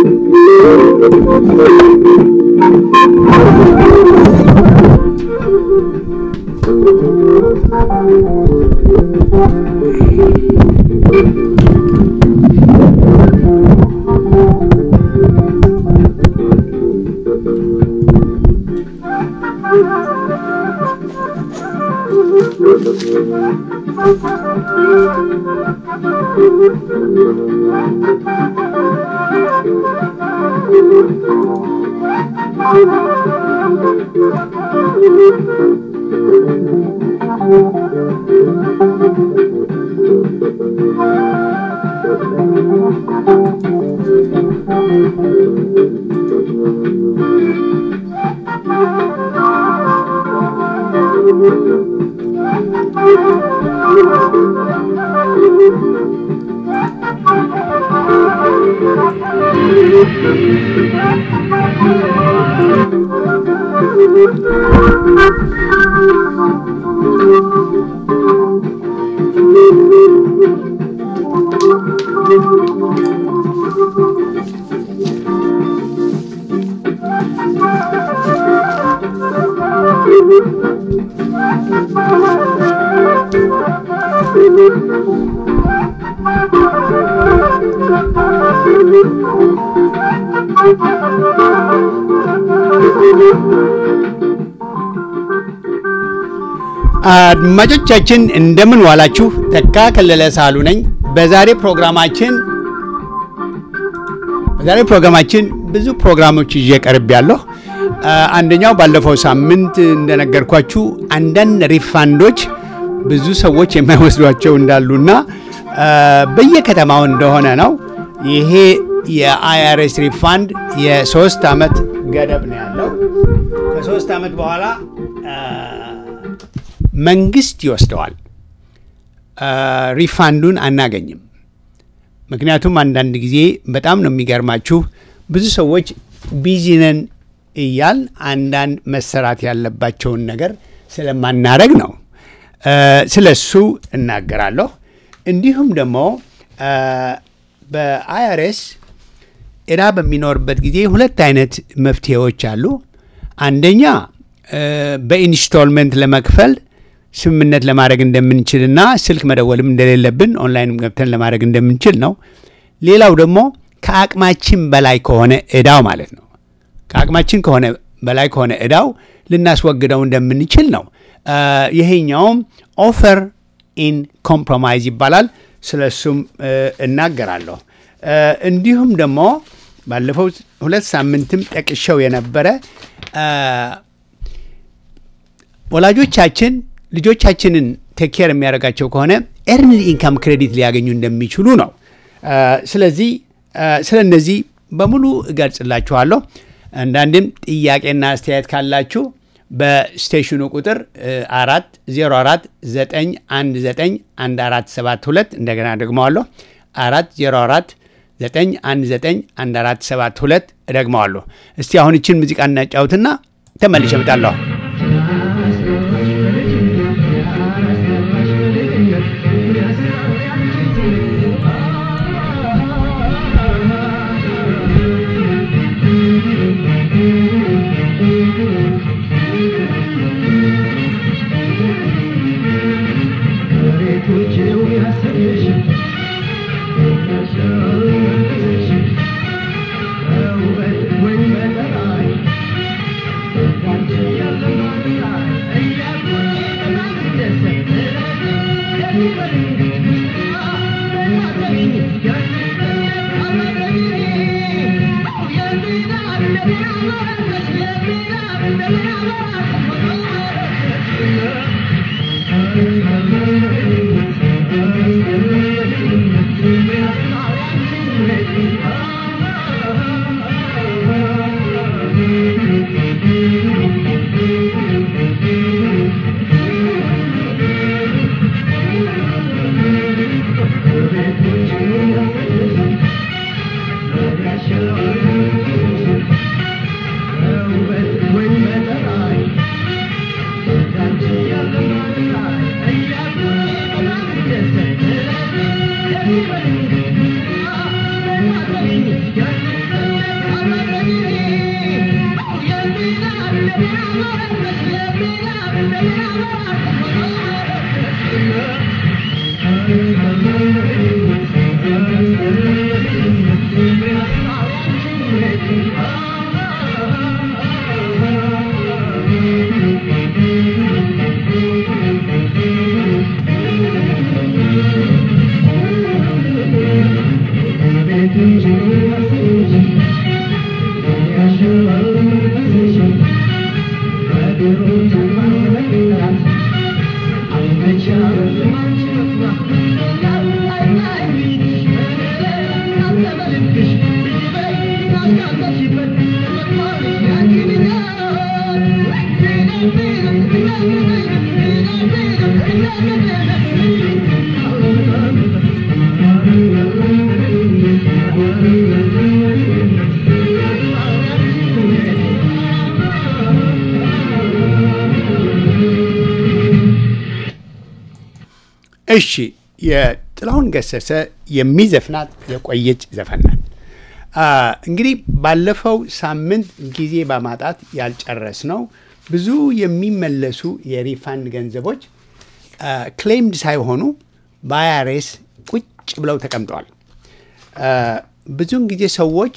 አድማጮቻችን እንደምን ዋላችሁ። ተካ ከለለ ሳሉ ነኝ። በዛሬ ፕሮግራማችን በዛሬ ፕሮግራማችን ብዙ ፕሮግራሞች ይዤ ቀርብ ያለሁ። አንደኛው ባለፈው ሳምንት እንደነገርኳችሁ አንዳንድ ሪፋንዶች ብዙ ሰዎች የማይወስዷቸው እንዳሉና በየከተማው እንደሆነ ነው። ይሄ የአይአርኤስ ሪፋንድ የሶስት ዓመት ገደብ ነው ያለው። ከሶስት ዓመት በኋላ መንግስት ይወስደዋል። ሪፋንዱን አናገኝም። ምክንያቱም አንዳንድ ጊዜ በጣም ነው የሚገርማችሁ ብዙ ሰዎች ቢዚ ነን እያል አንዳንድ መሰራት ያለባቸውን ነገር ስለማናረግ ነው። ስለ እሱ እናገራለሁ። እንዲሁም ደግሞ በአይአርኤስ ዕዳ በሚኖርበት ጊዜ ሁለት አይነት መፍትሄዎች አሉ። አንደኛ በኢንስቶልመንት ለመክፈል ስምምነት ለማድረግ እንደምንችልና ስልክ መደወልም እንደሌለብን ኦንላይንም ገብተን ለማድረግ እንደምንችል ነው። ሌላው ደግሞ ከአቅማችን በላይ ከሆነ ዕዳው ማለት ነው። ከአቅማችን ከሆነ በላይ ከሆነ ዕዳው ልናስወግደው እንደምንችል ነው። ይሄኛውም ኦፈር ኢን ኮምፕሮማይዝ ይባላል። ስለ እሱም እናገራለሁ። እንዲሁም ደግሞ ባለፈው ሁለት ሳምንትም ጠቅሸው የነበረ ወላጆቻችን ልጆቻችንን ቴኬር የሚያደርጋቸው ከሆነ ኤርንድ ኢንካም ክሬዲት ሊያገኙ እንደሚችሉ ነው። ስለዚህ ስለ እነዚህ በሙሉ እገልጽላችኋለሁ። አንዳንድም ጥያቄና አስተያየት ካላችሁ በስቴሽኑ ቁጥር አራት ዜሮ አራት ዘጠኝ አንድ ዘጠኝ አንድ አራት ሰባት ሁለት እንደገና ደግመዋለሁ አራት ዜሮ አራት ዘጠኝ አንድ ዘጠኝ አንድ አራት ሰባት ሁለት እደግመዋለሁ። እስቲ አሁን ይችን ሙዚቃ እናጫውትና ተመልሼ እመጣለሁ። Thank you. እሺ የጥላሁን ገሰሰ የሚዘፍናት የቆየች ዘፈን ናት። እንግዲህ ባለፈው ሳምንት ጊዜ በማጣት ያልጨረስ ነው ብዙ የሚመለሱ የሪፋንድ ገንዘቦች ክሌምድ ሳይሆኑ በአይአርኤስ ቁጭ ብለው ተቀምጠዋል። ብዙውን ጊዜ ሰዎች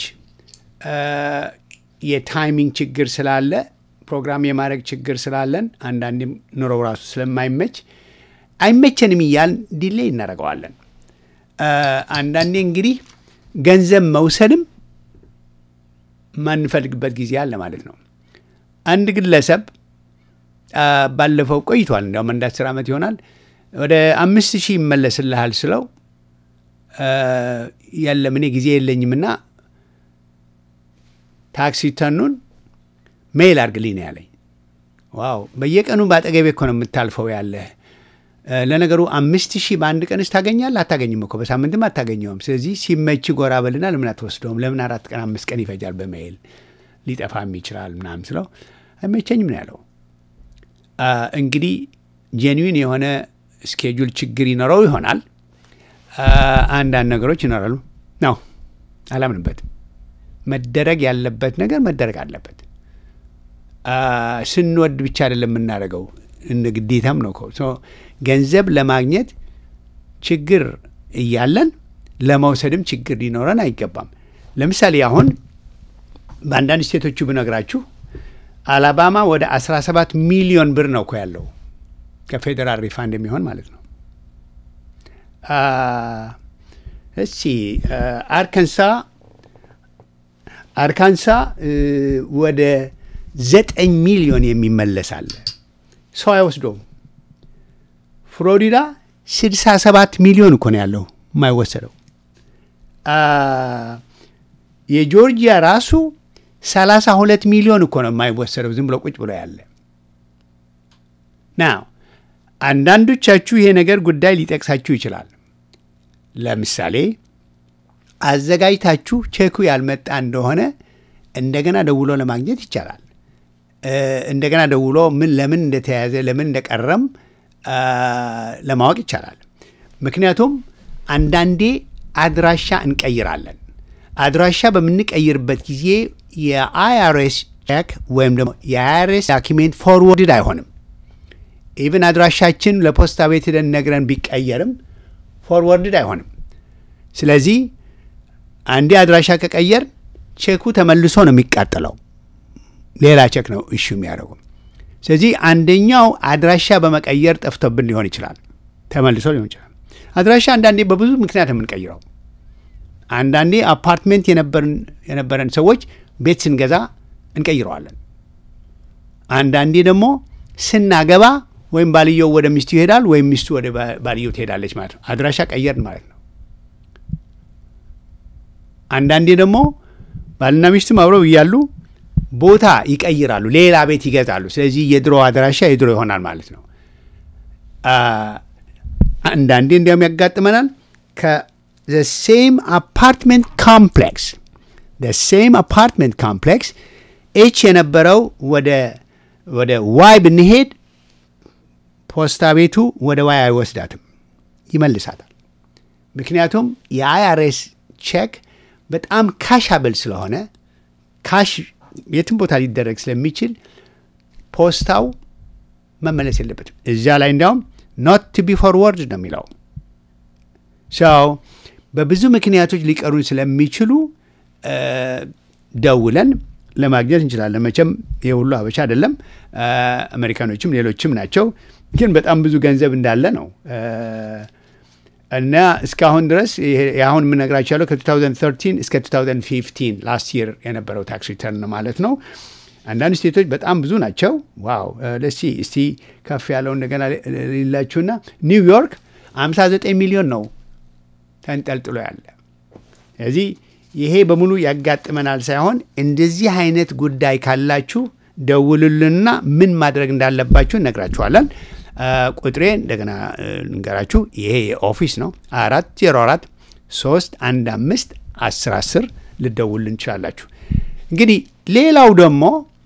የታይሚንግ ችግር ስላለ ፕሮግራም የማድረግ ችግር ስላለን አንዳንዴም ኑሮው ራሱ ስለማይመች አይመቸንም እያልን ዲሌይ እናደርገዋለን። አንዳንዴ እንግዲህ ገንዘብ መውሰድም ማንፈልግበት ጊዜ አለ ማለት ነው። አንድ ግለሰብ ባለፈው ቆይቷል፣ እንዲያውም አንድ አስር ዓመት ይሆናል ወደ አምስት ሺህ ይመለስልሃል ስለው የለም እኔ ጊዜ የለኝምና ታክሲ ተኑን ሜይል አድርግልኝ ነው ያለኝ። ዋው በየቀኑ በአጠገቤ እኮ ነው የምታልፈው ያለህ ለነገሩ አምስት ሺህ በአንድ ቀንስ ታገኛለህ? አታገኝም እኮ በሳምንትም አታገኘውም። ስለዚህ ሲመች ጎራ በልና ለምን አትወስደውም? ለምን አራት ቀን አምስት ቀን ይፈጃል? በመሄል ሊጠፋም ይችላል ምናምን ስለው አይመቸኝም ነው ያለው። እንግዲህ ጄንዊን የሆነ ስኬጁል ችግር ይኖረው ይሆናል። አንዳንድ ነገሮች ይኖራሉ ነው አላምንበትም። መደረግ ያለበት ነገር መደረግ አለበት። ስንወድ ብቻ አይደለም የምናደርገው እንደ ግዴታም ነው። ገንዘብ ለማግኘት ችግር እያለን ለመውሰድም ችግር ሊኖረን አይገባም። ለምሳሌ አሁን በአንዳንድ ስቴቶቹ ብነግራችሁ አላባማ ወደ 17 ሚሊዮን ብር ነው እኮ ያለው ከፌዴራል ሪፋንድ የሚሆን ማለት ነው። እሺ አርካንሳ አርካንሳ ወደ ዘጠኝ ሚሊዮን የሚመለስ አለ። ሰው አይወስደውም። ፍሎሪዳ 67 ሚሊዮን እኮ ነው ያለው የማይወሰደው። የጆርጂያ ራሱ 32 ሚሊዮን እኮ ነው የማይወሰደው ዝም ብሎ ቁጭ ብሎ ያለ ና አንዳንዶቻችሁ ይሄ ነገር ጉዳይ ሊጠቅሳችሁ ይችላል። ለምሳሌ አዘጋጅታችሁ ቼኩ ያልመጣ እንደሆነ እንደገና ደውሎ ለማግኘት ይቻላል። እንደገና ደውሎ ምን ለምን እንደተያዘ ለምን እንደቀረም ለማወቅ ይቻላል። ምክንያቱም አንዳንዴ አድራሻ እንቀይራለን። አድራሻ በምንቀይርበት ጊዜ የአይአርኤስ ቼክ ወይም ደግሞ የአይአርኤስ ዳኪሜንት ፎርወርድድ አይሆንም። ኢቭን አድራሻችን ለፖስታ ቤት ሄደን ነግረን ቢቀየርም ፎርወርድድ አይሆንም። ስለዚህ አንዴ አድራሻ ከቀየር ቼኩ ተመልሶ ነው የሚቃጠለው። ሌላ ቼክ ነው እሹ የሚያደርጉ። ስለዚህ አንደኛው አድራሻ በመቀየር ጠፍቶብን ሊሆን ይችላል፣ ተመልሶ ሊሆን ይችላል። አድራሻ አንዳንዴ በብዙ ምክንያት የምንቀይረው፣ አንዳንዴ አፓርትሜንት የነበረን ሰዎች ቤት ስንገዛ እንቀይረዋለን። አንዳንዴ ደግሞ ስናገባ ወይም ባልየው ወደ ሚስቱ ይሄዳል ወይም ሚስቱ ወደ ባልየው ትሄዳለች ማለት ነው። አድራሻ ቀየርን ማለት ነው። አንዳንዴ ደግሞ ባልና ሚስትም አብረው እያሉ ቦታ ይቀይራሉ፣ ሌላ ቤት ይገዛሉ። ስለዚህ የድሮ አድራሻ የድሮ ይሆናል ማለት ነው። አንዳንዴ እንዲያውም ያጋጥመናል ከሴም አፓርትመንት ኮምፕሌክስ ሴም አፓርትመንት ኮምፕሌክስ ኤች የነበረው ወደ ወደ ዋይ ብንሄድ ፖስታ ቤቱ ወደ ዋይ አይወስዳትም፣ ይመልሳታል። ምክንያቱም የአይአርኤስ ቼክ በጣም ካሻብል ስለሆነ ካሽ የትም ቦታ ሊደረግ ስለሚችል ፖስታው መመለስ የለበትም። እዚያ ላይ እንዲያውም ኖት ቱ ቢ ፎርወርድ ነው የሚለው ሰው በብዙ ምክንያቶች ሊቀሩን ስለሚችሉ ደውለን ለማግኘት እንችላለን። መቼም ይህ ሁሉ ሀበሻ አይደለም፣ አሜሪካኖችም ሌሎችም ናቸው። ግን በጣም ብዙ ገንዘብ እንዳለ ነው እና እስካሁን ድረስ አሁን የምነግራቸው ያለው ከ2013 እስከ 2015 ላስት ይር የነበረው ታክስ ሪተርን ማለት ነው። አንዳንድ ስቴቶች በጣም ብዙ ናቸው። ዋው ለሲ እስቲ ከፍ ያለው እንደገና ሌላችሁና ኒውዮርክ 59 ሚሊዮን ነው ተንጠልጥሎ ያለ። ስለዚህ ይሄ በሙሉ ያጋጥመናል ሳይሆን እንደዚህ አይነት ጉዳይ ካላችሁ ደውሉልንና ምን ማድረግ እንዳለባችሁ እነግራችኋለን። ቁጥሬ እንደገና ልንገራችሁ። ይሄ የኦፊስ ነው። አራት ዜሮ አራት ሶስት አንድ አምስት አስር አስር ልደውልን እንችላላችሁ። እንግዲህ ሌላው ደግሞ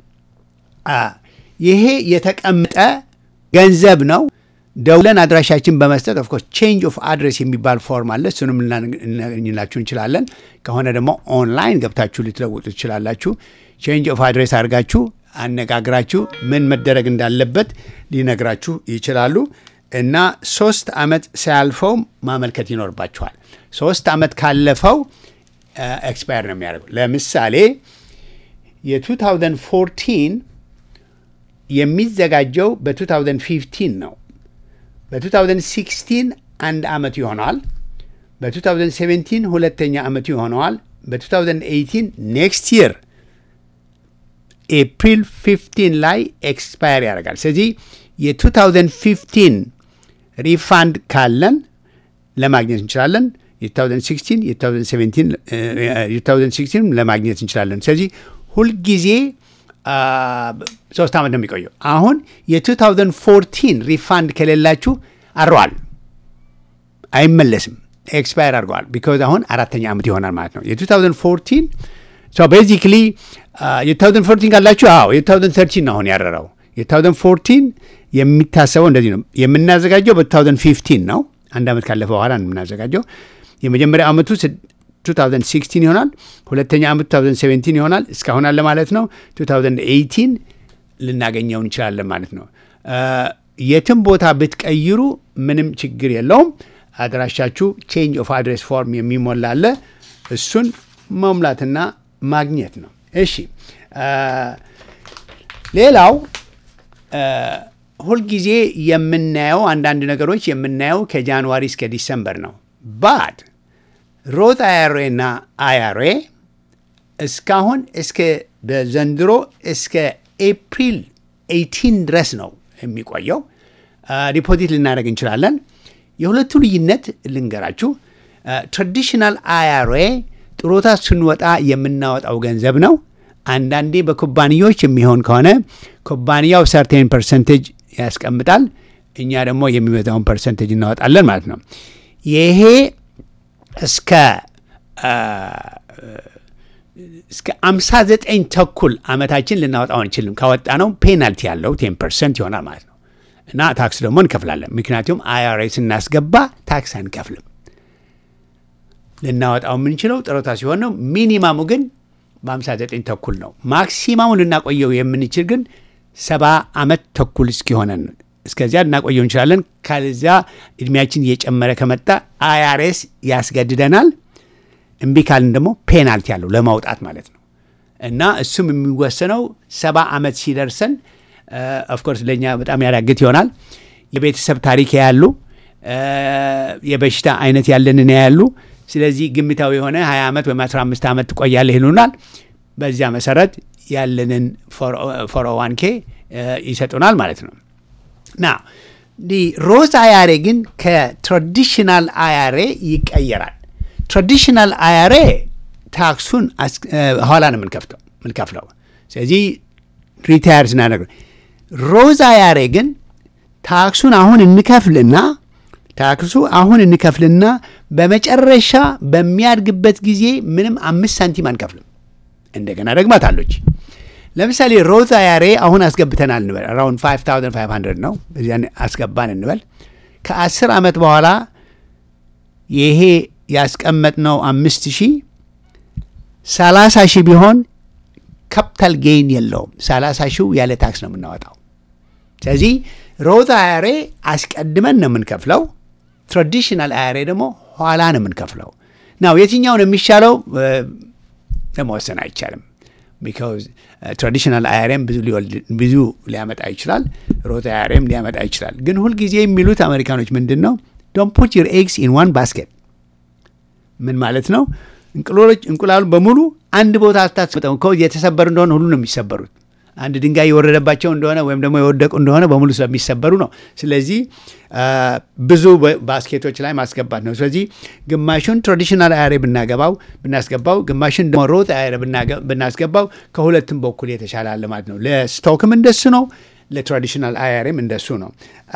ይሄ የተቀመጠ ገንዘብ ነው። ደውለን አድራሻችን በመስጠት ኦፍኮርስ ቼንጅ ኦፍ አድሬስ የሚባል ፎርም አለ። እሱንም ልናገኝላችሁ እንችላለን። ከሆነ ደግሞ ኦንላይን ገብታችሁ ልትለውጡ ትችላላችሁ። ቼንጅ ኦፍ አድሬስ አድርጋችሁ አነጋግራችሁ ምን መደረግ እንዳለበት ሊነግራችሁ ይችላሉ። እና ሶስት ዓመት ሳያልፈው ማመልከት ይኖርባችኋል። ሶስት ዓመት ካለፈው ኤክስፓየር ነው የሚያደርገው። ለምሳሌ የ2014 የሚዘጋጀው በ2015 ነው። በ2016 አንድ ዓመት ይሆነዋል። በ2017 ሁለተኛ ዓመቱ ይሆነዋል። በ2018 ኔክስት ይር ኤፕሪል 15 ላይ ኤክስፓየር ያደርጋል። ስለዚህ የ2015 ሪፋንድ ካለን ለማግኘት እንችላለን። የ2016 የ2016 ለማግኘት እንችላለን። ስለዚህ ሁልጊዜ ሶስት ዓመት ነው የሚቆየው። አሁን የ2014 ሪፋንድ ከሌላችሁ አረዋል፣ አይመለስም፣ ኤክስፓየር አድርገዋል። ቢካዝ አሁን አራተኛ ዓመት ይሆናል ማለት ነው። የ2014 ቤዚክሊ የ2014 ካላችሁ አዎ የ2013 ነው አሁን ያረረው። የ2014 የሚታሰበው እንደዚህ ነው። የምናዘጋጀው በ2015 ነው። አንድ ዓመት ካለፈ በኋላ ነው የምናዘጋጀው። የመጀመሪያ ዓመቱ 2016 ይሆናል። ሁለተኛ ዓመት 2017 ይሆናል። እስካሁን አለ ማለት ነው። 2018 ልናገኘው እንችላለን ማለት ነው። የትም ቦታ ብትቀይሩ ምንም ችግር የለውም። አድራሻችሁ ቼንጅ ኦፍ አድሬስ ፎርም የሚሞላ አለ። እሱን መሙላትና ማግኘት ነው። እሺ ሌላው ሁልጊዜ የምናየው አንዳንድ ነገሮች የምናየው ከጃንዋሪ እስከ ዲሰምበር ነው። ባድ ሮት አያሬ እና አያሬ እስካሁን እስከ በዘንድሮ እስከ ኤፕሪል 18 ድረስ ነው የሚቆየው። ዲፖዚት ልናደርግ እንችላለን። የሁለቱ ልዩነት ልንገራችሁ። ትራዲሽናል አያሬ ጥሮታ ስንወጣ የምናወጣው ገንዘብ ነው። አንዳንዴ በኩባንያዎች የሚሆን ከሆነ ኩባንያው ሰርቴን ፐርሰንቴጅ ያስቀምጣል። እኛ ደግሞ የሚበዛውን ፐርሰንቴጅ እናወጣለን ማለት ነው። ይሄ እስከ እስከ 59 ተኩል ዓመታችን ልናወጣው አንችልም። ካወጣ ነው ፔናልቲ ያለው ቴን ፐርሰንት ይሆናል ማለት ነው እና ታክስ ደግሞ እንከፍላለን። ምክንያቱም አይአርኤ ስናስገባ ታክስ አንከፍልም። ልናወጣው የምንችለው ጥሮታ ሲሆን ነው። ሚኒማሙ ግን በ59 ተኩል ነው። ማክሲማሙ ልናቆየው የምንችል ግን ሰባ ዓመት ተኩል እስኪሆነን እስከዚያ ልናቆየው እንችላለን። ከዚያ እድሜያችን እየጨመረ ከመጣ አይአርኤስ ያስገድደናል። እምቢ ካልን ደግሞ ፔናልቲ ያለው ለማውጣት ማለት ነው እና እሱም የሚወሰነው ሰባ ዓመት ሲደርሰን ኦፍኮርስ ለእኛ በጣም ያዳግት ይሆናል። የቤተሰብ ታሪክ ያሉ የበሽታ አይነት ያለንን ያሉ ስለዚህ ግምታዊ የሆነ 20 ዓመት ወይም 15 ዓመት ትቆያለህ ይሉናል። በዚያ መሰረት ያለንን ፎርኦዋን ኬ ይሰጡናል ማለት ነው። ና ሮዝ አያሬ ግን ከትራዲሽናል አያሬ ይቀየራል። ትራዲሽናል አያሬ ታክሱን ኋላ ነው የምንከፍተው ምንከፍለው። ስለዚህ ሪታየር ስናደርግ፣ ሮዝ አያሬ ግን ታክሱን አሁን እንከፍልና ታክሱ አሁን እንከፍልና በመጨረሻ በሚያድግበት ጊዜ ምንም አምስት ሳንቲም አንከፍልም። እንደገና ደግማት አለች። ለምሳሌ ሮዝ አያሬ አሁን አስገብተናል እንበል አራውንድ 5500 ነው። በዚያ አስገባን እንበል። ከአስር ዓመት በኋላ ይሄ ያስቀመጥነው አምስት ሺህ ሰላሳ ሺህ ቢሆን ካፒታል ጌይን የለውም። ሰላሳ ሺው ያለ ታክስ ነው የምናወጣው። ስለዚህ ሮዝ አያሬ አስቀድመን ነው የምንከፍለው። ትራዲሽናል አያሬ ደግሞ ኋላ ነው የምንከፍለው። ናው የትኛው ነው የሚሻለው ለመወሰን አይቻልም። ቢካዝ ትራዲሽናል አያሬም ብዙ ሊወልድ ብዙ ሊያመጣ ይችላል። ሮት አያሬም ሊያመጣ ይችላል። ግን ሁልጊዜ የሚሉት አሜሪካኖች ምንድን ነው ዶንት ፑት ዩር ኤግስ ኢን ዋን ባስኬት። ምን ማለት ነው? እንቁሎች እንቁላሉ በሙሉ አንድ ቦታ አታስመጠው። የተሰበሩ እንደሆነ ሁሉ ነው የሚሰበሩት። አንድ ድንጋይ የወረደባቸው እንደሆነ ወይም ደግሞ የወደቁ እንደሆነ በሙሉ ስለሚሰበሩ ነው። ስለዚህ ብዙ ባስኬቶች ላይ ማስገባት ነው። ስለዚህ ግማሹን ትራዲሽናል አያሬ ብናገባው ብናስገባው ግማሹን ደግሞ ሮት አያሬ ብናስገባው ከሁለቱም በኩል የተሻለ አለ ማለት ነው። ለስቶክም እንደሱ ነው፣ ለትራዲሽናል አያሬም እንደሱ ነው።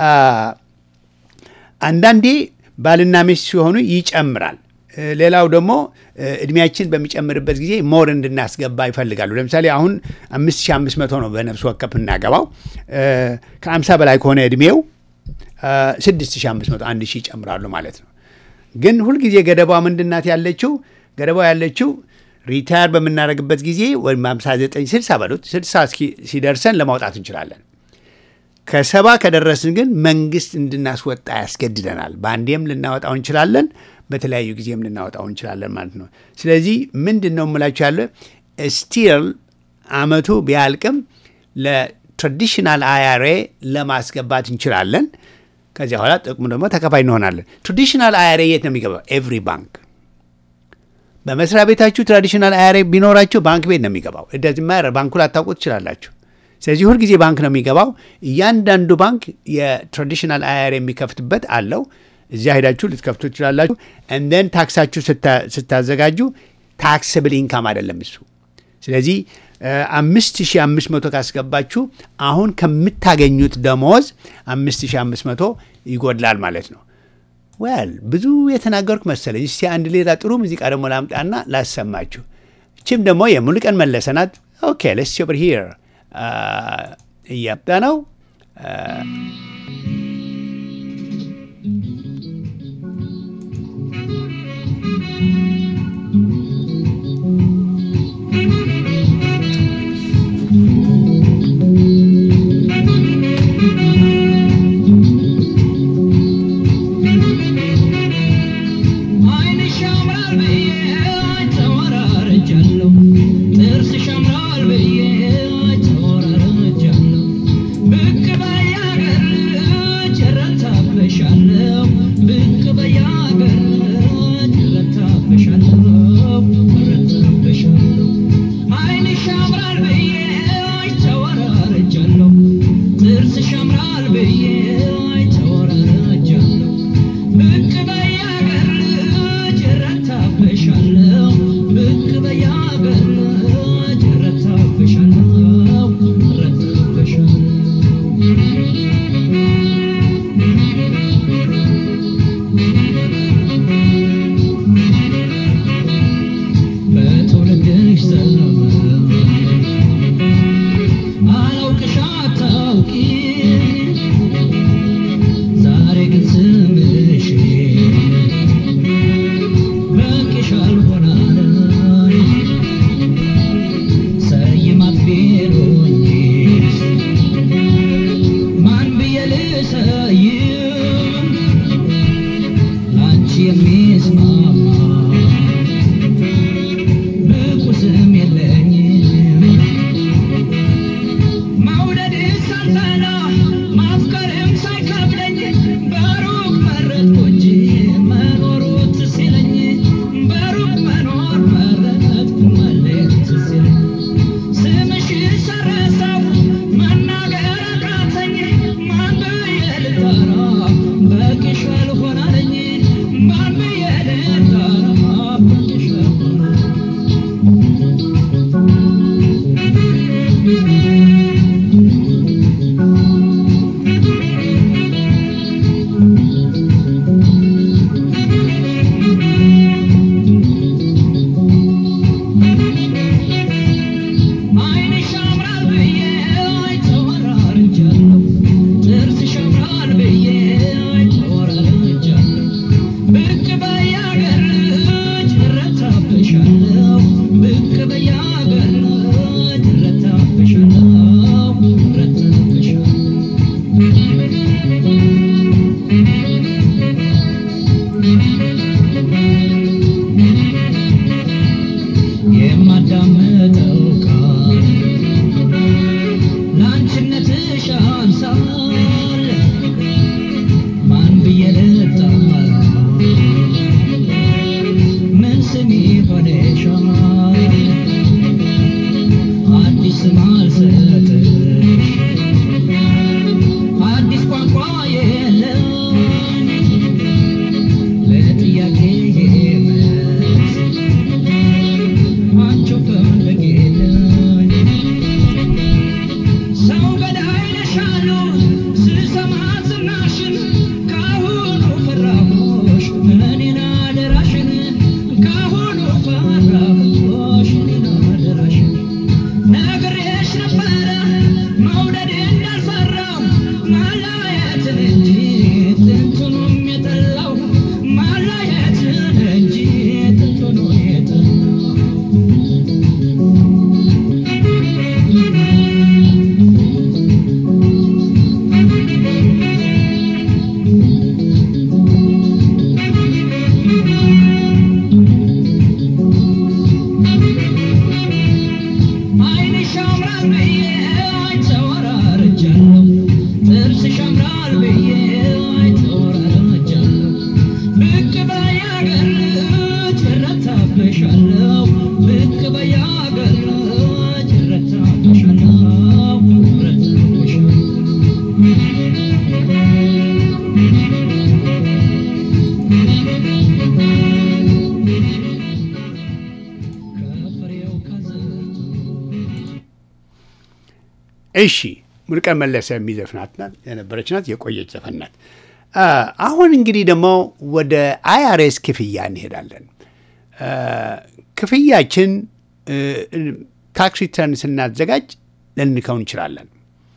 አንዳንዴ ባልና ሚስት ሲሆኑ ይጨምራል። ሌላው ደግሞ እድሜያችን በሚጨምርበት ጊዜ ሞር እንድናስገባ ይፈልጋሉ። ለምሳሌ አሁን አምስት ሺህ አምስት መቶ ነው በነፍስ ወከፍ እናገባው። ከአምሳ በላይ ከሆነ እድሜው ስድስት ሺህ አምስት መቶ አንድ ሺህ ይጨምራሉ ማለት ነው። ግን ሁልጊዜ ገደቧ ምንድናት ያለችው? ገደቧ ያለችው ሪታየር በምናደርግበት ጊዜ ወይም 59 60 በሉት 60 ሲደርሰን ለማውጣት እንችላለን። ከሰባ ከደረስን ግን መንግስት እንድናስወጣ ያስገድደናል። በአንዴም ልናወጣው እንችላለን፣ በተለያዩ ጊዜም ልናወጣው እንችላለን ማለት ነው። ስለዚህ ምንድን ነው የምላችሁ ያለ ስቲል አመቱ ቢያልቅም ለትራዲሽናል አያሬ ለማስገባት እንችላለን። ከዚያ በኋላ ጥቅሙ ደግሞ ተከፋይ እንሆናለን። ትራዲሽናል አያሬ የት ነው የሚገባው? ኤቭሪ ባንክ በመስሪያ ቤታችሁ ትራዲሽናል አያሬ ቢኖራችሁ ባንክ ቤት ነው የሚገባው። እንደዚህ ማረ ባንኩ ላታውቁ ትችላላችሁ። ስለዚህ ሁልጊዜ ባንክ ነው የሚገባው። እያንዳንዱ ባንክ የትራዲሽናል አያሬ የሚከፍትበት አለው። እዚያ ሄዳችሁ ልትከፍቱ ትችላላችሁ። እንደን ታክሳችሁ ስታዘጋጁ ታክስብል ኢንካም አይደለም እሱ። ስለዚህ አምስት ሺህ አምስት መቶ ካስገባችሁ አሁን ከምታገኙት ደሞዝ አምስት ሺህ አምስት መቶ ይጎድላል ማለት ነው። ወል ብዙ የተናገርኩ መሰለኝ። እስቲ አንድ ሌላ ጥሩ ሙዚቃ ደግሞ ላምጣና ላሰማችሁ። እችም ደግሞ የሙሉቀን መለሰ ናት። ኦኬ ለስ ኦቨር ሂር እያምጣ ነው። Mami, እሺ ሙሉቀን መለሰ የሚዘፍናት ናት የነበረች ናት፣ የቆየች ዘፈን ናት። አሁን እንግዲህ ደግሞ ወደ አይአርኤስ ክፍያ እንሄዳለን። ክፍያችን ታክስ ሪተርን ስናዘጋጅ ልንልከው እንችላለን።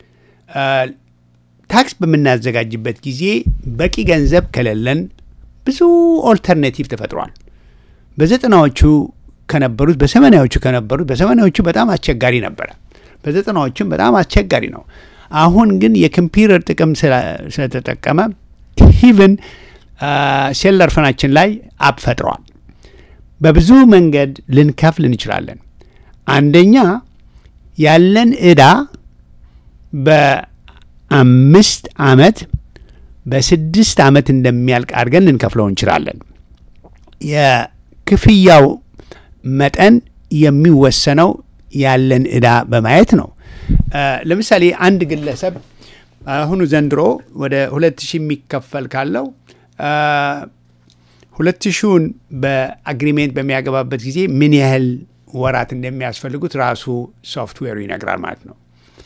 ታክስ በምናዘጋጅበት ጊዜ በቂ ገንዘብ ከሌለን ብዙ ኦልተርኔቲቭ ተፈጥሯል። በዘጠናዎቹ ከነበሩት በሰማንያዎቹ ከነበሩት በሰማንያዎቹ በጣም አስቸጋሪ ነበረ። በዘጠናዎቹም በጣም አስቸጋሪ ነው። አሁን ግን የኮምፒውተር ጥቅም ስለተጠቀመ ኢቭን ሴለር ፎናችን ላይ አፕ ፈጥረዋል። በብዙ መንገድ ልንከፍል እንችላለን። አንደኛ ያለን ዕዳ በአምስት ዓመት በስድስት ዓመት እንደሚያልቅ አድርገን ልንከፍለው እንችላለን። የክፍያው መጠን የሚወሰነው ያለን ዕዳ በማየት ነው። ለምሳሌ አንድ ግለሰብ አሁኑ ዘንድሮ ወደ ሁለት ሺህ የሚከፈል ካለው ሁለት ሺውን በአግሪሜንት በሚያገባበት ጊዜ ምን ያህል ወራት እንደሚያስፈልጉት ራሱ ሶፍትዌሩ ይነግራል ማለት ነው።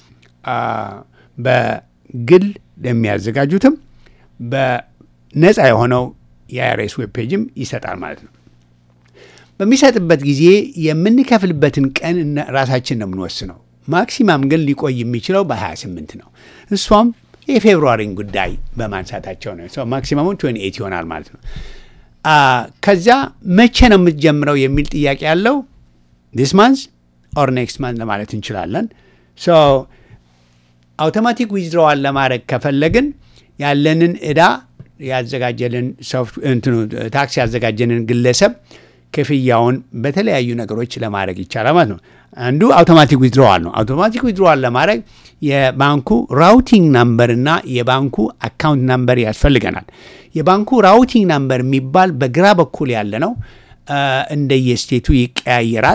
በግል ለሚያዘጋጁትም በነፃ የሆነው የአይአርኤስ ዌብ ፔጅም ይሰጣል ማለት ነው። በሚሰጥበት ጊዜ የምንከፍልበትን ቀን ራሳችን ነው የምንወስነው። ማክሲማም ግን ሊቆይ የሚችለው በ28 ነው። እሷም የፌብሩዋሪን ጉዳይ በማንሳታቸው ነው። ማክሲማሙ ትዌንቲ ኤይት ይሆናል ማለት ነው። ከዚያ መቼ ነው የምትጀምረው የሚል ጥያቄ ያለው ዲስ ማንዝ ኦር ኔክስት ማንዝ ለማለት እንችላለን። አውቶማቲክ ዊዝድሮዋል ለማድረግ ከፈለግን ያለንን ዕዳ ያዘጋጀልን ታክስ ያዘጋጀንን ግለሰብ ክፍያውን በተለያዩ ነገሮች ለማድረግ ይቻላል ማለት ነው። አንዱ አውቶማቲክ ዊዝድሮዋል ነው። አውቶማቲክ ዊዝድሮዋል ለማድረግ የባንኩ ራውቲንግ ናምበር እና የባንኩ አካውንት ናምበር ያስፈልገናል። የባንኩ ራውቲንግ ናምበር የሚባል በግራ በኩል ያለ ነው። እንደየስቴቱ ይቀያየራል።